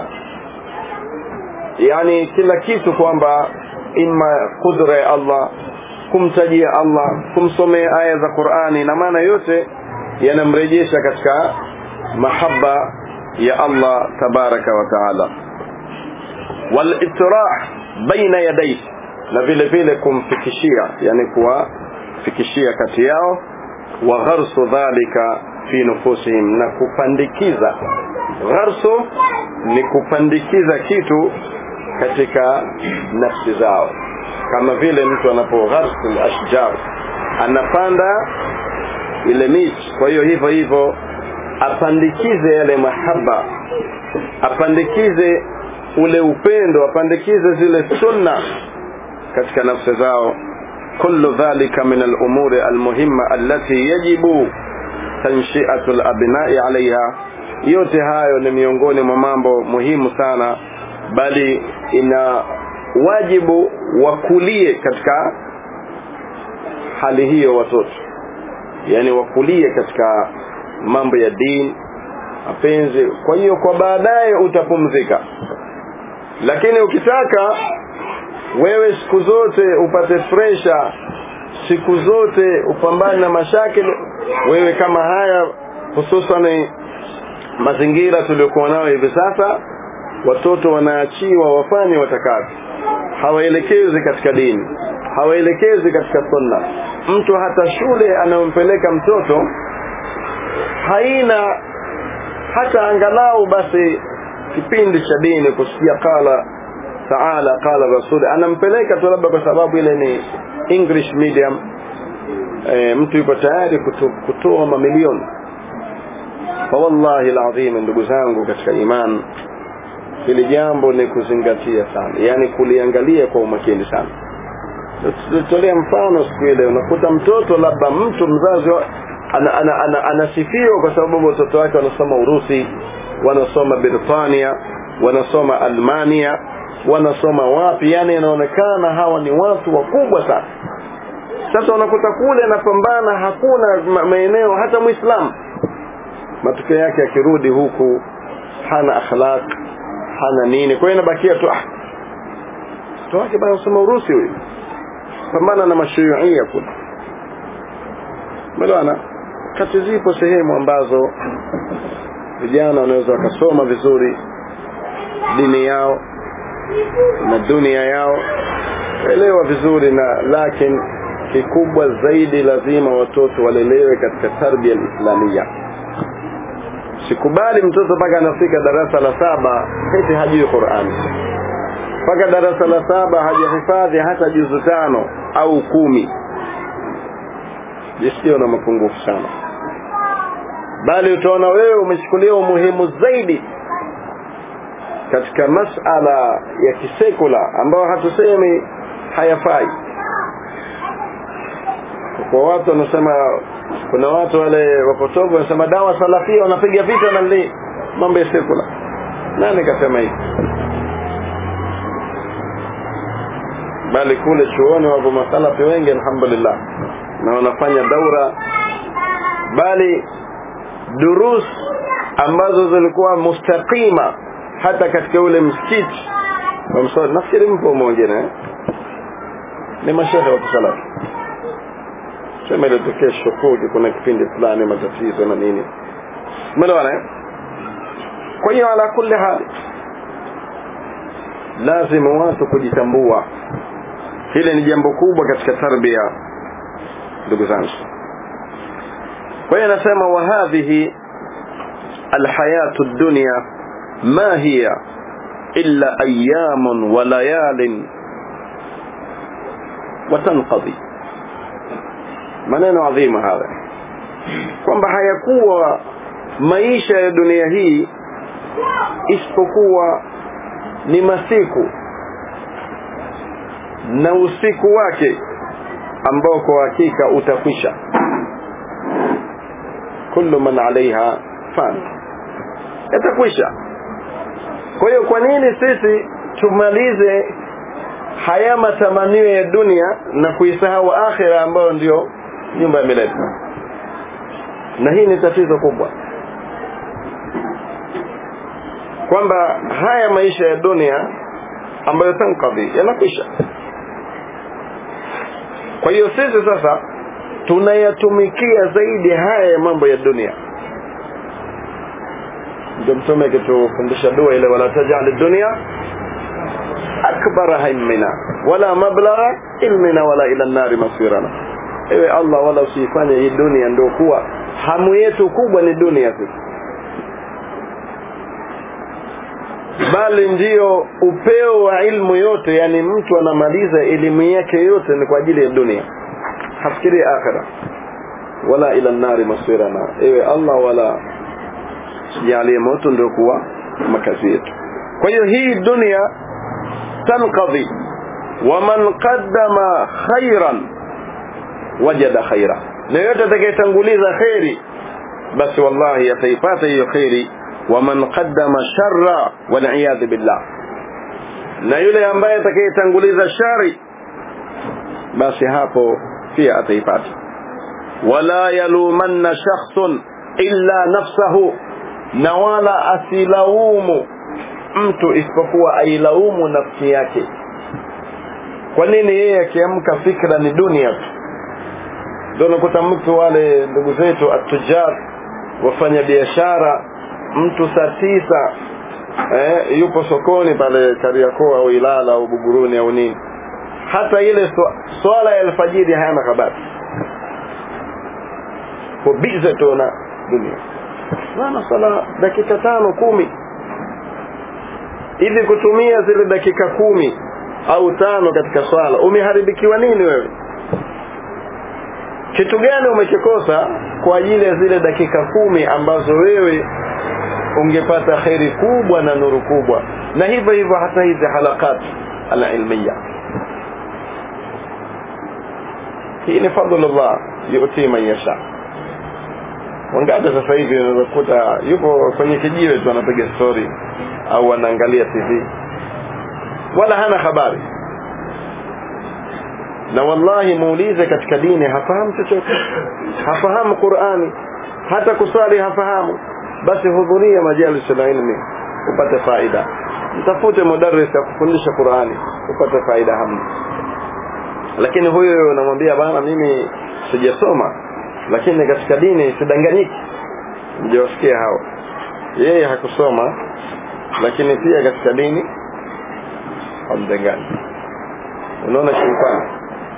yani kila kitu kwamba imma kudra ya Allah kumtajia Allah kumsomea aya za Qur'ani na maana yote yanamrejesha katika mahaba ya Allah tabaraka wa taala wal ittirah baina yadayhi na vile vile kumfikishia yani kuwafikishia kati yao wa gharsu dhalika fi nufusihim na kupandikiza gharsu ni kupandikiza kitu katika nafsi zao kama vile mtu anapogharsu ashjar anapanda ile miti kwa hiyo hivyo hivyo apandikize yale mahaba apandikize ule upendo apandikize zile sunna katika nafsi zao kullu dhalika min al-umuri al-muhimma allati yajibu tanshi'atu al-abna'i 'alayha yote hayo ni miongoni mwa mambo muhimu sana bali ina wajibu wakulie katika hali hiyo watoto yani wakulie katika mambo ya dini mapenzi kwa hiyo kwa baadaye utapumzika lakini ukitaka wewe siku zote upate fresha siku zote upambane na mashakili wewe kama haya hususan mazingira tuliokuwa nayo hivi sasa watoto wanaachiwa wafanye watakavyo hawaelekezi katika dini hawaelekezi katika sunna mtu hata shule anayompeleka mtoto haina hata angalau basi kipindi cha dini kusikia qala taala qala rasul anampeleka tu labda kwa sababu ile ni english medium e, mtu yuko tayari kuto, kutoa mamilioni fa wallahi alazim ndugu zangu katika iman hili jambo ni kuzingatia sana yani kuliangalia kwa umakini sana tutolea mfano siku ile unakuta mtoto labda mtu mzazi ana, ana, ana, anasifiwa kwa sababu watoto wake wanasoma Urusi wanasoma Britania wanasoma Almania wanasoma wapi yani inaonekana hawa ni watu wakubwa sana sasa unakuta kule anapambana hakuna maeneo hata muislamu matokeo yake akirudi huku hana akhlaq hana nini kwa hiyo inabakia tu ah mtoto wake bana soma Urusi huyu pambana na mashuia kule Mbona kati zipo sehemu ambazo vijana wanaweza wakasoma vizuri dini yao na dunia yao elewa vizuri na lakini kikubwa zaidi lazima watoto walelewe katika tarbia islamia sikubali mtoto mpaka anafika darasa la saba eti hajui Qur'an mpaka darasa la saba hajahifadhi hata juzu tano au kumi jisiyo na mapungufu sana bali utaona wewe umechukulia umuhimu zaidi katika masala ya kisekula ambayo hatusemi hayafai kwa watu wanasema kuna watu wale wapotovu wanasema dawa salafia wanapiga vita na li mambo ya sekula nani kasema hivi bali kule chuoni wapo masalafi wengi alhamdulillah na wanafanya daura bali durus ambazo zilikuwa mustaqima hata katika ule msikiti wa mswali nafikiri mpo mwingine eh? ni mashehe wa kisalafi sema ilitokea shukuki kuna kipindi fulani matatizo na nini umeelewana eh? kwa hiyo ala kulli hali lazima watu kujitambua hili ni jambo kubwa katika tarbia ndugu zangu kwa hiyo anasema wa hadhihi alhayatu dunya ma hiya illa ayamun wa layalin watanqadhi maneno adhima haya kwamba hayakuwa maisha ya dunia hii isipokuwa ni masiku na usiku wake ambao kwa hakika utakwisha kullu man alaiha fan yatakwisha kwa hiyo kwa nini sisi tumalize haya matamanio ya dunia na kuisahau akhira ambayo ndio nyumba ya milele na hii ni tatizo kubwa kwamba haya maisha ya dunia ambayo tankadhi yanakwisha kwa hiyo sisi sasa tunayatumikia zaidi haya ya mambo ya dunia ndio mtume akitufundisha dua ile wala tajali dunia akbara himmina wala mablagha ilmina wala ila nari masirana ewe allah wala usiifanye hii dunia ndio kuwa hamu yetu kubwa ni dunia sisi bali ndiyo upeo wa ilmu yote yani mtu anamaliza elimu yake yote ni kwa ajili ya dunia hafikiri akhira wala ila nari masirana ewe allah wala jalie moto ndio kuwa makazi yetu kwa hiyo hii dunia tanqadhi waman qaddama khairan wajada khaira na yote atakayetanguliza kheri basi wallahi ataipata hiyo kheri waman qaddama sharra waliyadhu billah na yule ambaye atakayetanguliza shari basi hapo pia ataipata wala yalumanna shakhsun illa nafsahu na wala asilaumu mtu isipokuwa ailaumu nafsi yake kwa nini yeye akiamka fikra ni dunia tu ndio unakuta mtu wale ndugu zetu atujar wafanya biashara mtu saa tisa eh, yupo sokoni pale Kariakoo au Ilala au Buguruni au nini hata ile swala ya alfajiri hayana habari ko bize tu na dunia maana sala dakika tano kumi hivi kutumia zile dakika kumi au tano katika swala umeharibikiwa nini wewe kitu gani umekikosa kwa ajili ya zile dakika kumi ambazo wewe ungepata kheri kubwa na nuru kubwa na hivyo hivyo hata hizi halakat alilmiya hii ni fadlullah yutii man yasha wangapi sasa hivi unakuta yupo kwenye kijiwe tu anapiga story au anaangalia tv wala hana habari na wallahi muulize katika dini hafahamu chochote hafahamu qurani hata kusali hafahamu basi hudhuria majalis ilmi upate faida mtafute mudarris ya kufundisha qurani upate faida hamna lakini huyo unamwambia bana mimi sijasoma lakini katika dini sidanganyiki mjawasikia hao yeye hakusoma lakini pia katika dini hamdanganyi unaona shetani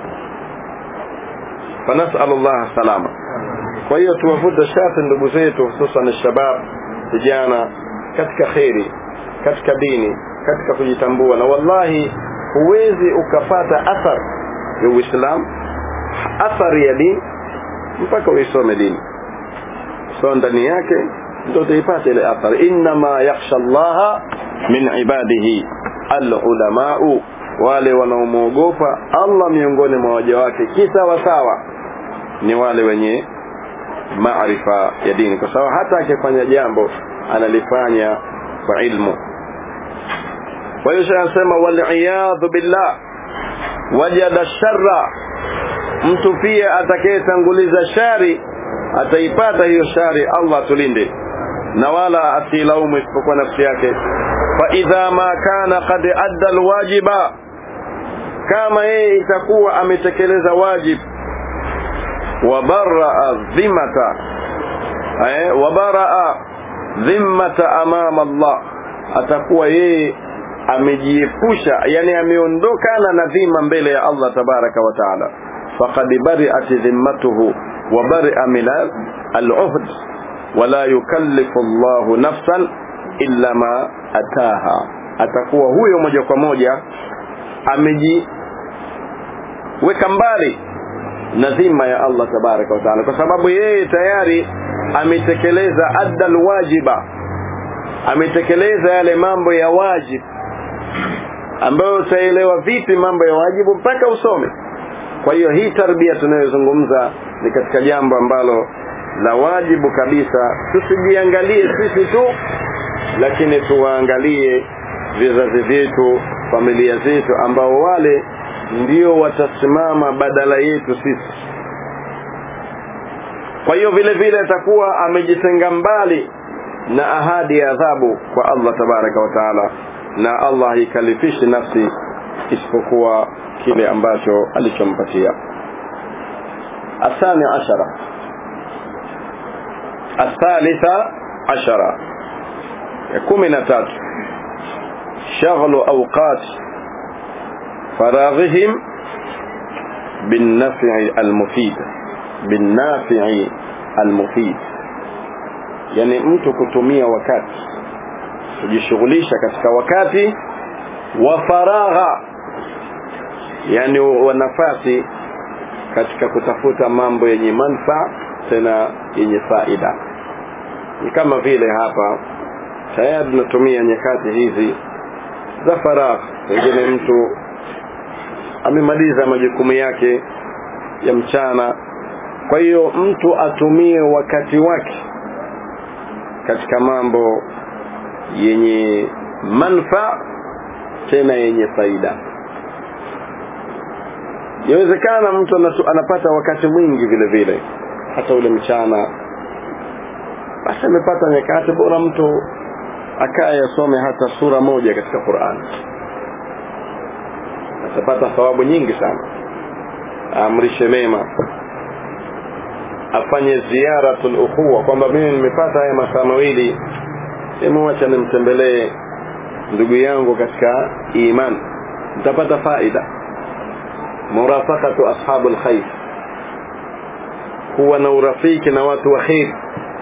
fanasalu llah salama kwa hiyo tuwavute shati ndugu zetu hususan shabab vijana katika kheri katika dini katika kujitambua na wallahi huwezi ukapata athar ya uislam athari ya dini mpaka uisome dini so ndani yake ndio utaipata ile athari innama yakhsha llaha min ibadihi alulamau wale wanaomwogopa allah miongoni mwa waja wake kisawasawa ni wale wenye maarifa ya dini kwa sababu hata akifanya jambo analifanya kwa ilmu kwa hiyo anasema waliyadhu billah wajada sharra mtu pia atakayetanguliza shari ataipata hiyo shari allah tulinde na wala asilaumu isipokuwa nafsi yake fa idha ma kana qad adda alwajiba kama yeye itakuwa ametekeleza wajib wabaraa dhimata eh, wabaraa dhimmata amama Allah atakuwa yeye amejiepusha yani ameondokana na dhima mbele ya Allah tabaraka wa taala faqad bari'at dhimmatuhu wa bari'a min al-uhd wala yukallifu Allahu nafsan illa ma ataha atakuwa huyo moja kwa moja amejiweka mbali na dhima ya Allah tabaraka wa taala kwa sababu yeye tayari ametekeleza adda alwajiba ametekeleza yale mambo ya wajib ambayo utaelewa vipi mambo ya wajibu mpaka usome kwa hiyo hii tarbia tunayozungumza ni katika jambo ambalo la wajibu kabisa tusijiangalie sisi tu lakini tuwaangalie vizazi vyetu familia zetu ambao wale ndio watasimama badala yetu sisi kwa hiyo vile vile atakuwa amejitenga mbali na ahadi ya adhabu kwa Allah tabaraka wa taala na Allah haikalifishi nafsi isipokuwa kile ambacho alichompatia الثاني عشرة الثالثة عشرة يكون من تات شغل أوقات فراغهم بالنفع المفيد بالنافع المفيد yani mtu kutumia wakati kujishughulisha katika wakati wa faragha yani wa nafasi katika kutafuta mambo yenye manfaa tena yenye faida ni kama vile hapa tayari tunatumia nyakati hizi za faragha pengine mtu amemaliza majukumu yake ya mchana kwa hiyo mtu atumie wakati wake katika mambo yenye manfaa tena yenye faida yawezekana mtu anatu, anapata wakati mwingi vile vile hata ule mchana basi amepata nyakati bora mtu akaye asome hata sura moja katika Qur'an atapata thawabu nyingi sana amrishe mema afanye ziyaratul ukhuwa kwamba mimi nimepata haya masaa mawili hebu acha nimtembelee ndugu yangu katika iman nitapata faida murafaqatu ashabul khair kuwa na urafiki na watu wa khair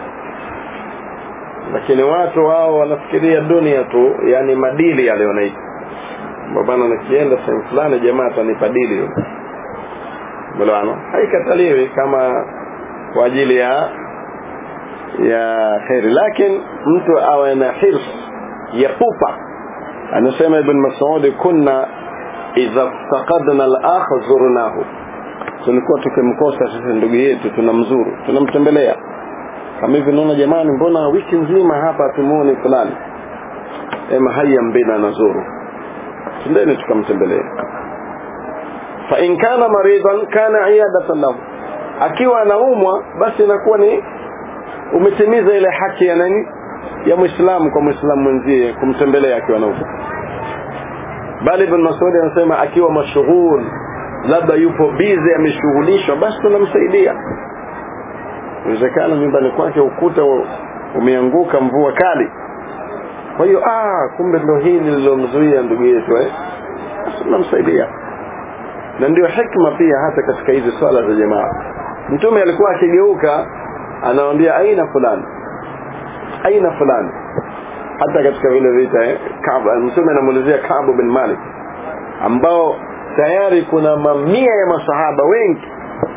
lakini watu wao wanafikiria dunia tu yani madili yale wanaita bwana nikienda sehemu fulani jamaa atanipa dili yule bwana haikataliwi kama kwa ajili ya ya khairi lakini mtu awe na hirs ya pupa anasema ibn Mas'ud kunna idha faqadna al-akh zurnahu tulikuwa tukimkosa sisi ndugu yetu tunamzuru tunamtembelea kama hivi naona jamani mbona wiki nzima hapa tumuone fulani ema haya mbina nazuru tundeni tukamtembelea fa in kana maridan kana iyadatan lahu akiwa anaumwa basi inakuwa ni umetimiza ile haki ya nani ya muislamu kwa muislamu mwenzie kumtembelea akiwa anaumwa bali ibn Mas'ud anasema akiwa mashughul labda yupo busy ameshughulishwa basi tunamsaidia inawezekana nyumbani kwake ukuta umeanguka mvua kali kwa hiyo ah kumbe ndo hili lilomzuia ndugu yetu eh basi tunamsaidia na ndio hikma pia hata katika hizi swala za jamaa mtume alikuwa akigeuka anawaambia aina fulani aina fulani hata katika vile vita eh, Kaaba mtume anamuulizia Kaab bin Malik ambao tayari kuna mamia ya masahaba wengi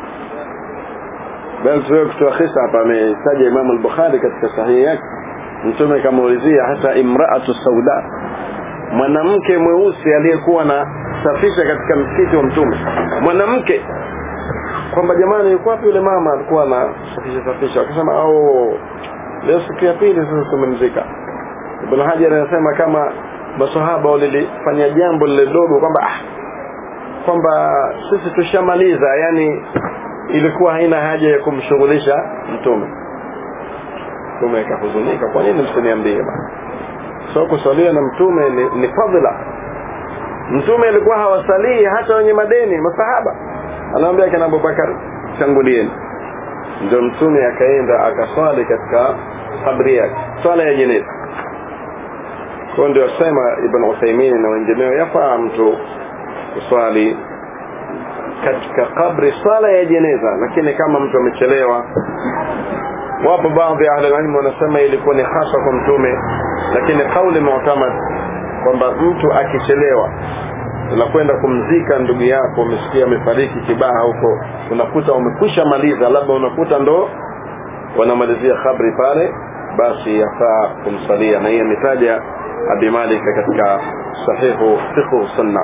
bali tuwe kutoa kisa hapa ametaja Imam al-Bukhari katika sahihi yake mtume kamuulizia hata imraatu sauda mwanamke mweusi aliyekuwa na safisha katika msikiti wa mtume mwanamke kwamba jamani yuko wapi yule mama alikuwa na safisha safisha akasema au leo siku ya pili sasa tumemzika Ibn Hajar anasema kama masahaba walilifanya jambo lile dogo kwamba ah, kwamba sisi tushamaliza yani ilikuwa haina haja ya kumshughulisha mtume mtume akahuzunika kwa nini msiniambie bana so kusalia na mtume ni, ni fadhila mtume alikuwa hawasalii hata wenye madeni masahaba anaambia kina Abubakar tangulieni ndio mtume akaenda akaswali katika kabri yake swala ya jeneza kwa ndio sema ibn Uthaymeen na wengineo yafaa mtu kuswali katika kabri swala ya jeneza lakini kama mtu amechelewa wapo baadhi ya ahli wanasema ilikuwa ni hasa kwa mtume lakini kauli mu'tamad kwamba mtu akichelewa unakwenda kumzika ndugu yako umesikia amefariki kibaha huko unakuta umekwisha maliza labda unakuta ndo wanamalizia kabri pale basi yafaa kumsalia na hii ametaja abi malik katika sahihu fiqh sunna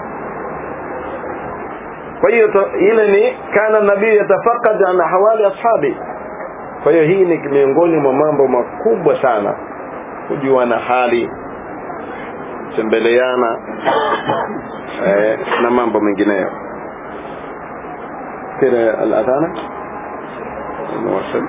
kwa hiyo ile ni kana nabii yatafakad an hawali ashabi kwa hiyo hii ni miongoni mwa mambo makubwa sana kujuana hali tembeleana eh, na mambo mengineyo kile al-adhana نواصل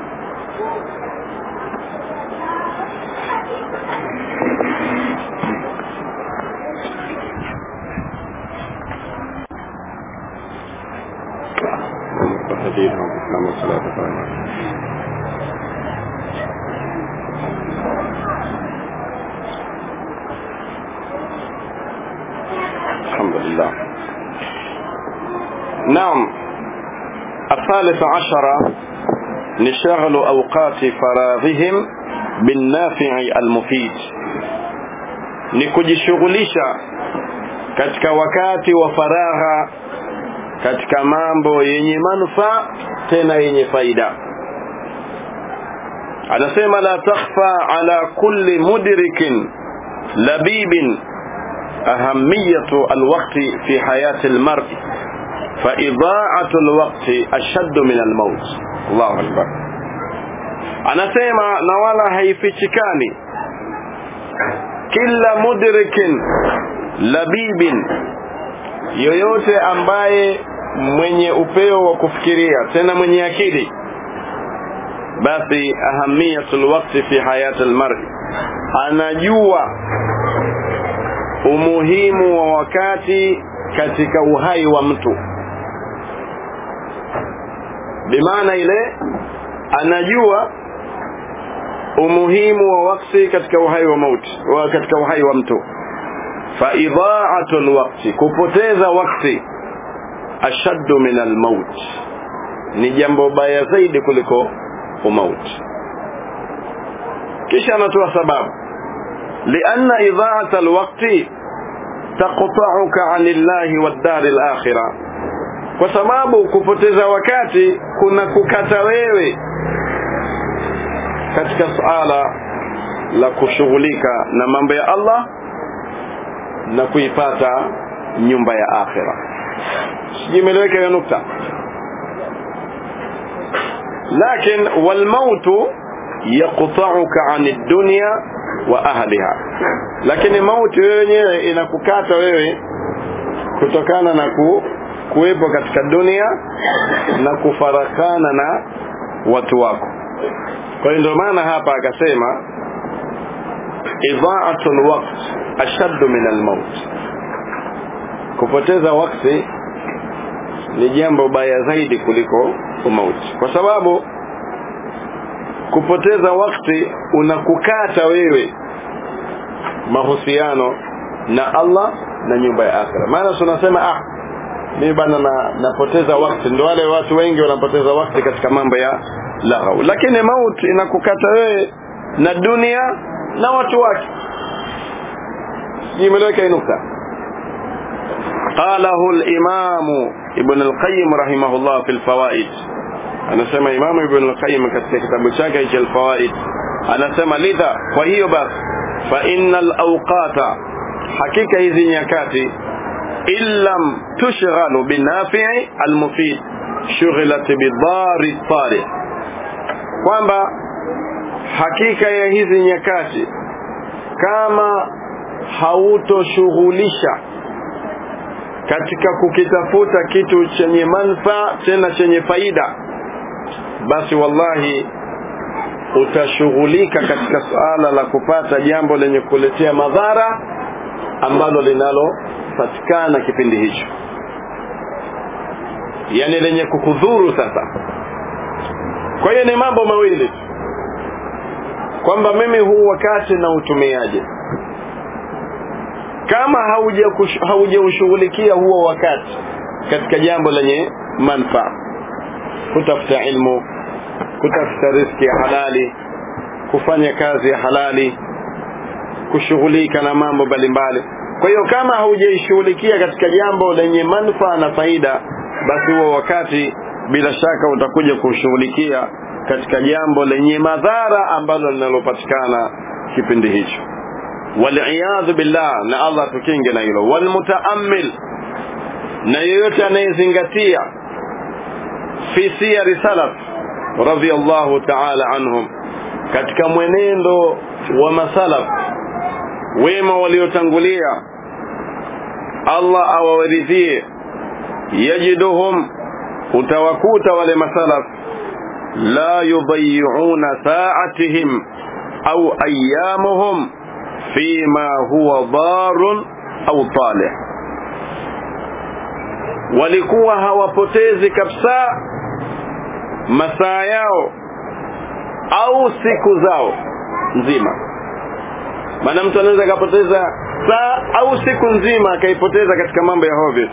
الدين والإسلام والصلاة والسلام الحمد لله نعم الثالث عشر نشغل أوقات فراغهم بالنافع المفيد ni kujishughulisha katika wakati wa faragha katika mambo yenye manufaa tena yenye faida anasema la takhfa ala kulli mudrikin labibin ahamiyatu alwaqti fi hayati almar'i فإضاعة الوقت أشد من الموت الله أكبر anasema na wala haifichikani kila mudrikin labibin yoyote ambaye mwenye upeo wa kufikiria tena mwenye akili basi ahamiyatul waqti fi hayati almar'i anajua umuhimu wa wakati katika uhai wa mtu bimaana ile anajua umuhimu wa wakati katika uhai wa mauti wa katika uhai wa mtu fa idha'atu alwaqti kupoteza wakati ashaddu min almaut ni jambo baya zaidi kuliko umauti kisha anatoa sababu lianna idha'ata alwaqti taqta'uka 'anillahi wad-dar al-akhirah kwa sababu kupoteza wakati kuna kukata wewe katika suala la kushughulika na mambo ya Allah na kuipata nyumba ya akhira sijimeleweka hiyo nukta lakin walmautu yaqta'uka 'an ad-dunya wa ahliha lakini mauti wewe wenyewe inakukata wewe kutokana na ku, kuwepo katika dunia na kufarakana na watu wako kwa hiyo ndio maana hapa akasema idha'atu alwaqt ashaddu min almaut kupoteza wakati ni jambo baya zaidi kuliko umauti kwa sababu kupoteza wakati unakukata wewe mahusiano na Allah na nyumba ya akhira maana tunasema ah mimi bana na, napoteza wakati ndio wale watu wengi wanapoteza wakati katika mambo ya laghau lakini mauti inakukata wewe na dunia na watu wake imeleweka nukta قاله الإمام ابن القيم رحمه الله في الفوائد anasema imamu ibn al-qayyim katika kitabu chake cha al-fawaid anasema lidha kwa hiyo basi fa innal awqata hakika hizi nyakati illam tushghalu binafi'i al-mufid shughilat bidari tari kwamba hakika ya hizi nyakati kama hautoshughulisha katika kukitafuta kitu chenye manfaa tena chenye faida basi wallahi utashughulika katika suala la kupata jambo lenye kuletea madhara ambalo linalopatikana kipindi hicho yani lenye kukudhuru sasa kwa hiyo ni mambo mawili kwamba mimi huu wakati na utumiaje kama haujaushughulikia huo wakati katika jambo lenye manfaa kutafuta ilmu kutafuta riski ya halali kufanya kazi ya halali kushughulika na mambo mbalimbali kwa hiyo kama haujaishughulikia katika jambo lenye manufaa na faida basi huo wakati bila shaka utakuja kushughulikia katika jambo lenye madhara ambalo linalopatikana kipindi hicho waliyadhu billah na Allah tukinge na hilo walmutaammil na yeyote anayezingatia fi siyari salaf radhiyallahu ta'ala anhum katika mwenendo wa masalaf wema waliotangulia Allah awawaridhie yajiduhum utawakuta wale masalaf la yudayi'una sa'atihim au ayyamuhum fima huwa darun au talih walikuwa hawapotezi kabisa masaa yao au siku zao nzima maana mtu anaweza akapoteza saa au siku nzima akaipoteza katika mambo ya hovyo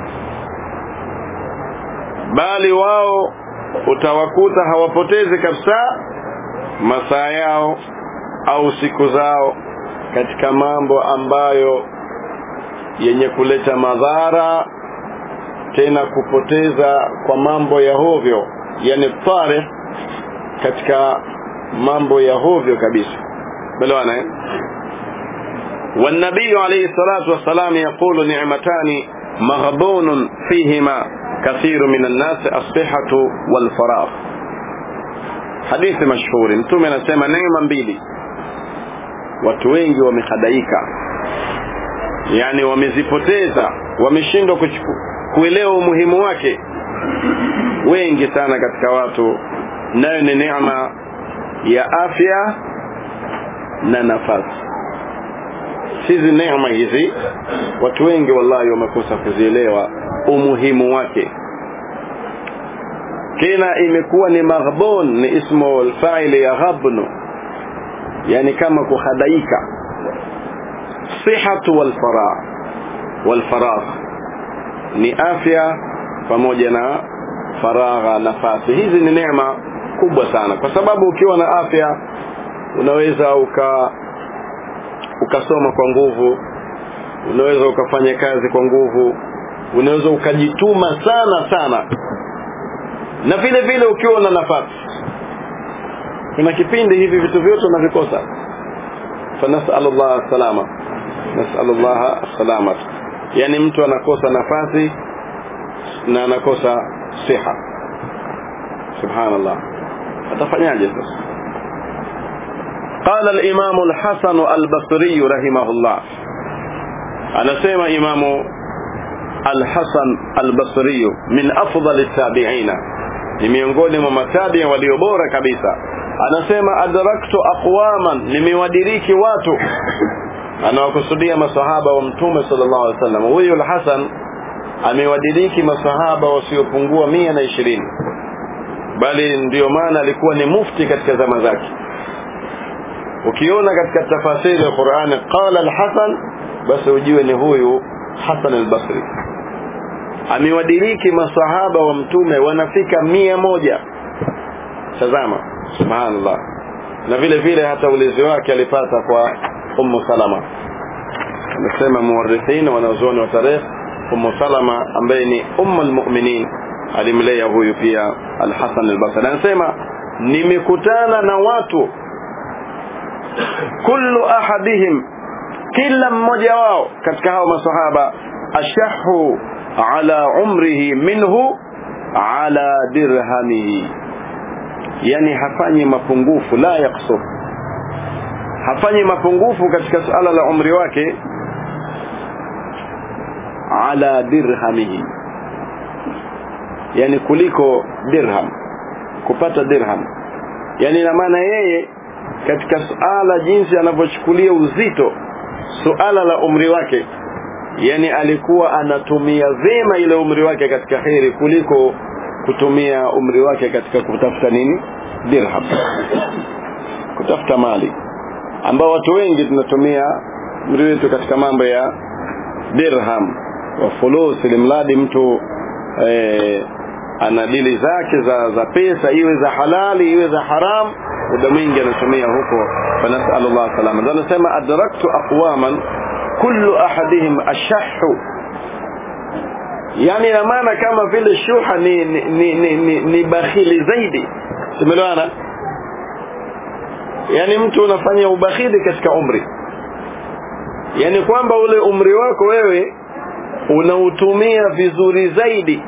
bali wao utawakuta hawapotezi kabisa masaa yao au siku zao katika mambo ambayo yenye kuleta madhara tena kupoteza kwa mambo ya hovyo yani tarikh katika mambo ya hovyo kabisa belewana eh والنبي عليه الصلاة والسلام يقول نعمتان مغبون فيهما كثير من الناس الصحة والفراغ حديث مشهور mtume anasema neema mbili watu wengi wamehadaika yani wamezipoteza wameshindwa kuelewa umuhimu wake wengi sana katika watu nayo ni neema ya afya na nafasi hizi neema hizi watu wengi wallahi wamekosa kuzielewa umuhimu wake tena imekuwa ni maghbun ni ismu alfa'il ya ghabnu yani kama kuhadaika sihatu wal faragh wal faragh ni afya pamoja na faragha nafasi hizi ni neema kubwa sana kwa sababu ukiwa na afya unaweza uka ukasoma kwa nguvu unaweza ukafanya kazi kwa nguvu unaweza ukajituma sana sana na vile vile ukiwa na nafasi kuna kipindi hivi vitu vyote unavikosa fanasalullah salama nasalullah salamat yani mtu anakosa nafasi na anakosa siha subhanallah atafanyaje sasa قال الإمام الحسن البصري رحمه الله أنا سيما إمام الحسن البصري من أفضل التابعين ni miongoni mwa matabi walio bora kabisa anasema adraktu aqwaman nimewadiriki watu anawakusudia masahaba wa mtume sallallahu alaihi wasallam huyu al-Hasan amewadiriki masahaba wasiopungua mia na ishirini bali ndiyo maana alikuwa ni mufti katika zama zake ukiona katika tafasiri ya Qur'ani qala al-Hasan basi ujue ni huyu Hasan al-Basri amewadiriki masahaba wa mtume wanafika mia moja tazama subhanallah na vile vile hata ulezi wake alipata kwa ummu salama amesema muwarithin wanazuoni wa tarehe ummu salama ambaye ni ummu almu'minin alimlea huyu pia al-Hasan al-Basri anasema nimekutana na watu kullu ahadihim kila mmoja wao katika hao masahaba ashahu ala umrihi minhu ala dirhamihi yani hafanyi mapungufu la yaksur hafanyi mapungufu katika suala la umri wake ala dirhamihi yani kuliko dirham kupata dirham yani ina maana yeye katika suala jinsi anavyochukulia uzito suala la umri wake yani alikuwa anatumia vema ile umri wake katika kheri kuliko kutumia umri wake katika kutafuta nini dirham kutafuta mali ambao watu wengi tunatumia umri wetu katika mambo ya dirham wa fulus ilimradi mtu eh, ana dili zake za za pesa iwe za halali iwe za haram muda mwingi anatumia huko fanasalullah salama ndio anasema adraktu aqwaman kullu ahadihim ashahhu yani ina maana kama vile shuha ni ni, ni, ni, ni, ni bakhili zaidi tumeelewana yani mtu unafanya ubakhili katika umri yani kwamba ule umri wako wewe unautumia vizuri zaidi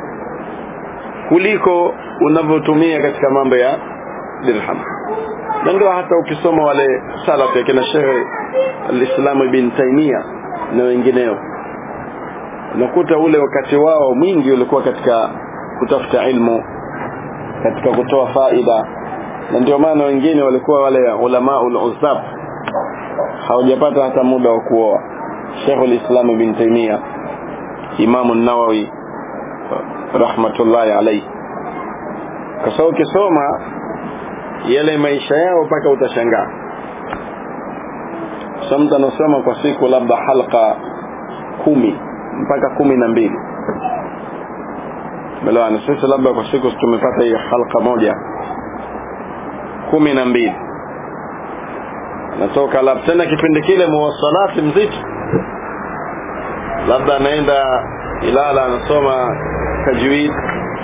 kuliko unavyotumia katika mambo ya dirham na ndio hata ukisoma wale salaf ya kina Sheikh al-Islam ibn Taymiyyah na wengineo unakuta ule wakati wao mwingi ulikuwa katika kutafuta ilmu katika kutoa faida na ndio maana wengine walikuwa wale ulama ul-uzab hawajapata hata muda wa kuoa Sheikh al-Islam ibn Taymiyyah Imam an-Nawawi rahmatullahi alayhi kwa sababu ukisoma yale maisha yao mpaka utashangaa samta anasoma kwa siku labda halqa kumi mpaka kumi na mbili melewana sisi labda kwa siku tumepata hii halqa moja kumi na mbili natoka labda tena kipindi kile muwasalati mzito labda anaenda Ilala anasoma tajwid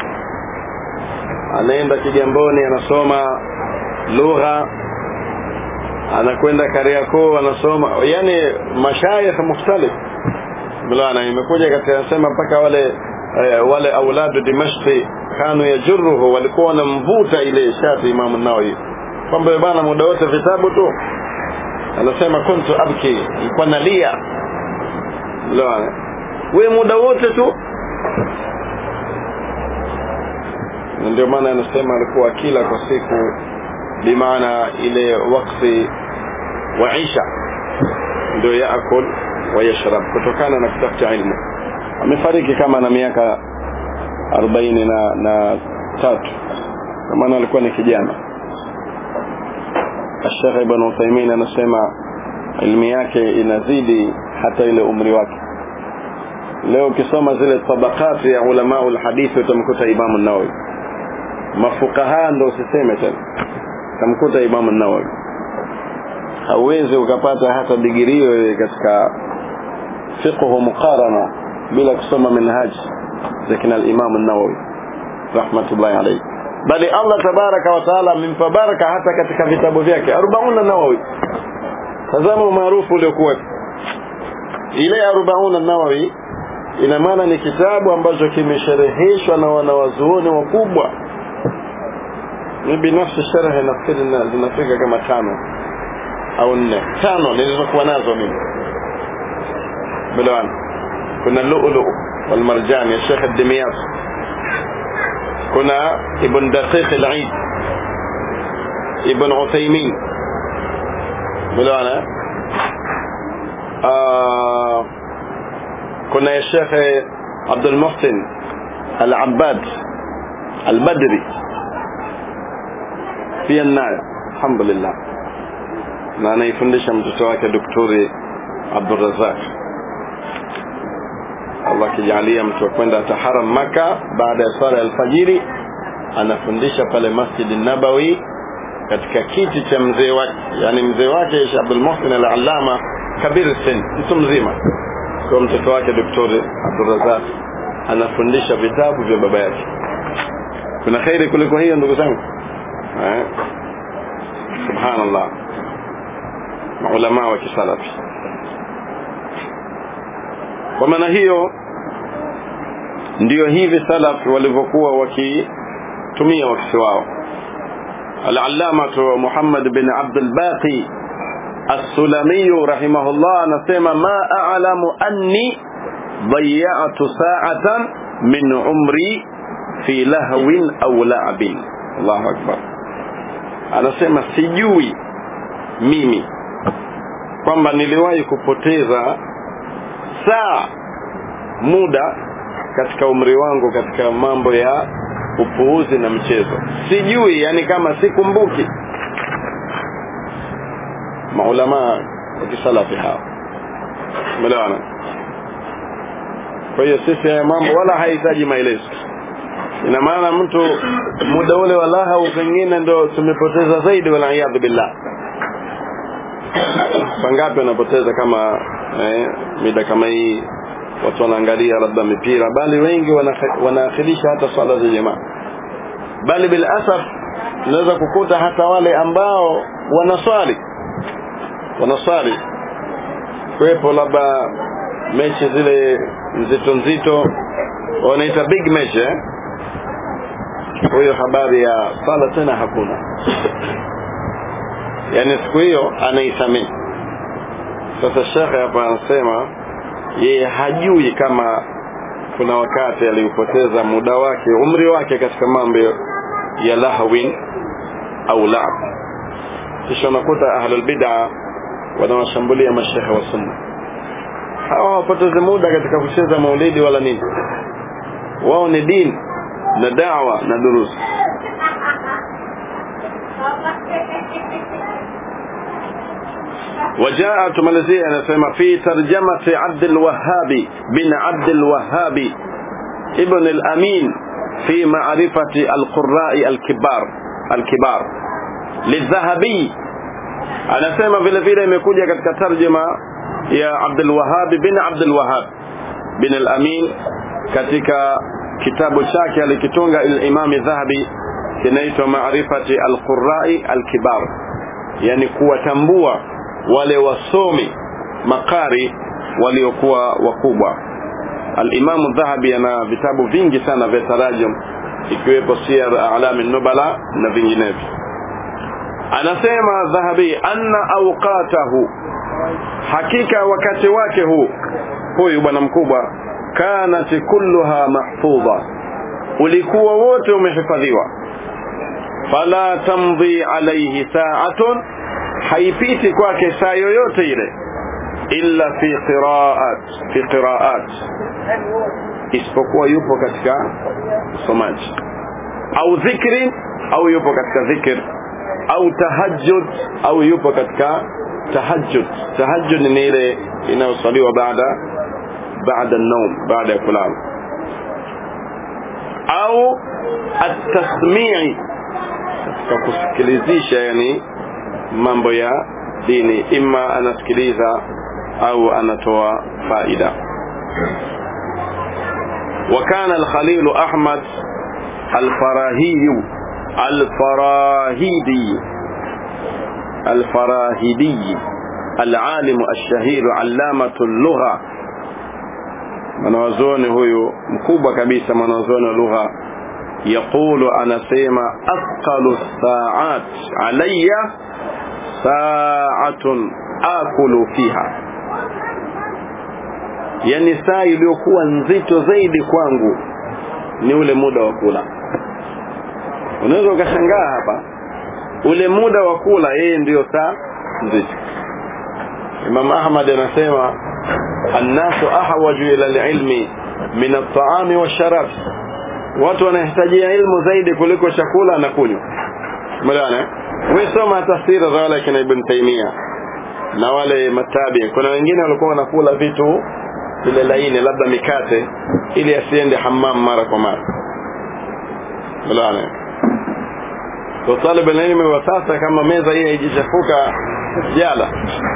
anaenda Kigamboni anasoma lugha anakwenda Kariakoo anasoma yani mashayikh mukhtalif bilana imekuja katika anasema mpaka wale eh, wale auladu Dimashqi kanu yajurruhu walikuwa wanamvuta ile shati Imam Nawawi kwamba bana muda wote vitabu tu anasema kuntu abki nilikuwa nalia bilana we muda wote tu na ndio maana anasema alikuwa kila kwa siku bimaana ile wakati wa isha ndio yaakul wa yashrab kutokana na kutafuta ilmu amefariki kama na miaka arobaini na, na tatu kwa maana alikuwa ni kijana Sheikh Ibn Uthaymeen anasema ilmu yake inazidi hata ile umri wake leo ukisoma zile tabakati ya ulama ulhadithi utamkuta Imam an-Nawawi mafukaha ndo usiseme tena utamkuta Imam an-Nawawi hauwezi ukapata hata digirii wewe katika fiqh muqarana bila kusoma minhaj za kina al-Imam an-Nawawi rahmatullahi alayhi bali Allah tabaraka wa taala amempa baraka hata katika vitabu vyake 40 Nawawi tazama umaarufu uliokuwa ile 40 Nawawi ina maana ni kitabu ambacho kimeshereheshwa na wanawazuoni wakubwa mimi binafsi sharhe nafikiri zinafika kama tano au nne tano nilizokuwa nazo mimi bilawan kuna lu'lu wal marjan ya Sheikh ad-Dimyat kuna ibn Daqiq al-Eid ibn Uthaymeen bilawan ah kuna ya Sheikh Abdul Muhsin Al-Abbad Al-Badri pia nayo alhamdulillah na anaifundisha mtoto wake daktari Abdul Razak Allah kijalia mtu akwenda taharam maka baada ya swala ya alfajiri anafundisha pale Masjid Nabawi katika kiti cha mzee wake yani mzee wake Sheikh Abdul Muhsin Al-Allama kabir sin mtu mzima kwa mtoto wake daktari Abdul Razak anafundisha vitabu vya baba yake kuna khairi kuliko hiyo ndugu zangu eh subhanallah maulama wa kisalafi kwa maana hiyo ndio hivi salaf walivyokuwa wakitumia wakati wao al-allamah Muhammad bin Abdul Baqi السلمي رحمه الله نسمى ما أعلم أني ضيعت ساعة من عمري في لهو أو لعب الله أكبر anasema sijui mimi kwamba niliwahi kupoteza saa muda katika umri wangu katika mambo ya upuuzi na mchezo sijui yani kama sikumbuki maulama wa kisalafi hao umeelewana kwa hiyo sisi haya mambo wala hahitaji maelezo ina maana mtu muda ule wa lahu pengine ndo tumepoteza zaidi waliyadhu billah wangapi wanapoteza kama eh, mida kama hii watu wanaangalia labda mipira bali wengi wanaakhirisha hata swala za jamaa bali bil asaf unaweza kukuta hata wale ambao wanaswali wanaswali kwepo labda mechi zile nzito nzito wanaita big match eh huyo habari ya sala tena hakuna yani siku hiyo anaisamii sasa shekhe hapa anasema yeye hajui kama kuna wakati aliupoteza muda wake umri wake katika mambo ya lahwin au laab kisha unakuta ahlul bid'a wanawashambulia mashekhe wa sunna hawa hawapoteze muda katika kucheza maulidi wala nini wao ni dini na dawa na durusi وجاء تماليزيا anasema في ترجمة عبد الوهاب بن عبد الوهاب ابن الأمين في معرفة القراء الكبار الكبار للذهبي anasema vile vile imekuja katika tarjuma ya Abdul Wahhab bin Abdul Wahhab bin al-Amin katika kitabu chake alikitunga al-Imam Dhahabi kinaitwa Ma'rifati al-Qurra'i al-Kibar yani kuwatambua wale wasomi makari waliokuwa wakubwa al-Imam Dhahabi ana vitabu vingi sana vya tarajum ikiwepo Siyar A'lam an-Nubala na vinginevyo anasema dhahabi anna awqatahu hakika wakati wake huu huyu bwana mkubwa kanat kulluha mahfudha ulikuwa wote umehifadhiwa fala tamdhi alayhi sa'atun haipiti kwake saa yoyote ile illa fi qira'at fi qira'at isipokuwa yupo katika usomaji au dhikri au yupo katika dhikr au tahajjud au yupo katika tahajjud tahajjud ni ile inayosaliwa baada baada an-nawm baada ya kulala au at-tasmi'i katika kusikilizisha yani mambo ya dini imma anasikiliza au anatoa faida وكان الخليل أحمد الفراهي الفراهيدي الفراهيدي العالم الشهير علامة اللغة منوزوني هو مكوبة كبيسة منوزوني اللغة يقول أنا سيما أثقل الساعات علي ساعة آكل فيها yani saa iliyokuwa nzito zaidi kwangu ni ule muda wa kula unaweza ukashangaa hapa ule muda wa kula yeye ndiyo saa nzito Imam Ahmad anasema annasu ahwaju ila alilmi min at-ta'ami wash-sharab watu wanahitajia ilmu zaidi kuliko chakula na kunywa mwana wewe soma tafsiri za wale kina Ibn Taymiyyah na wale matabi kuna wengine walikuwa wanakula vitu vile laini labda mikate ili asiende hammam mara kwa mara mwana kwa talib ilmu wa sasa kama meza hii haijichafuka jala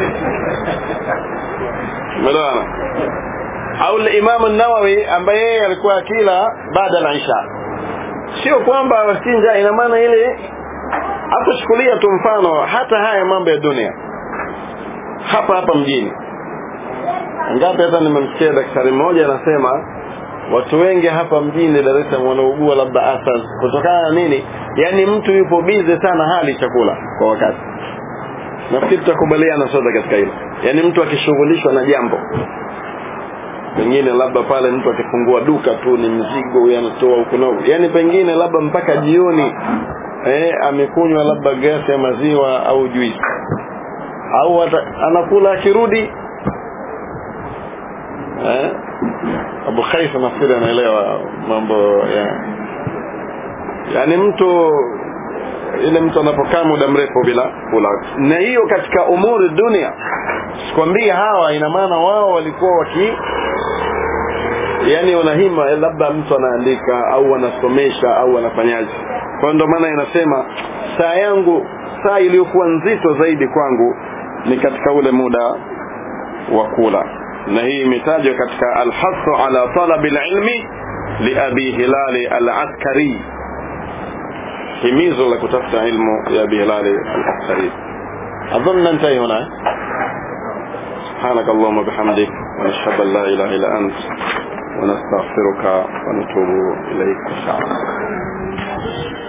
mwana au Imam an-Nawawi ambaye yeye alikuwa akila baada ya Isha sio kwamba wasinja ina maana ile hapo chukulia tu mfano hata haya mambo ya dunia hapa hapa mjini ngapi hata nimemsikia daktari mmoja anasema watu wengi hapa mjini Dar es Salaam wanaugua labda asas kutokana na nini yani mtu yupo bize sana hali chakula kwa wakati nafikiri tutakubaliana sote katika hilo yani mtu akishughulishwa na jambo pengine labda pale mtu akifungua duka tu ni mzigo anatoa huko na yani pengine labda mpaka jioni eh amekunywa labda gasi ya maziwa au juisi au ata, anakula akirudi eh Abu Khaifa nafikiri anaelewa mambo ya yani mtu ile mtu anapokaa muda mrefu bila kula na hiyo katika umuri dunia sikwambia hawa ina maana wao walikuwa waki yani unahima labda mtu anaandika au anasomesha au anafanyaje kwa ndo maana inasema saa yangu saa iliyokuwa nzito zaidi kwangu ni katika ule muda wa kula na hii imetajwa katika alhasu ala talabi alilmi liabi hilali alaskari himizo la kutafuta ilmu ya abi hilali alaskari اظن ننتهي هنا سبحانك اللهم وبحمدك ونشهد ان لا اله الا انت ونستغفرك ونتوب اليك ان شاء الله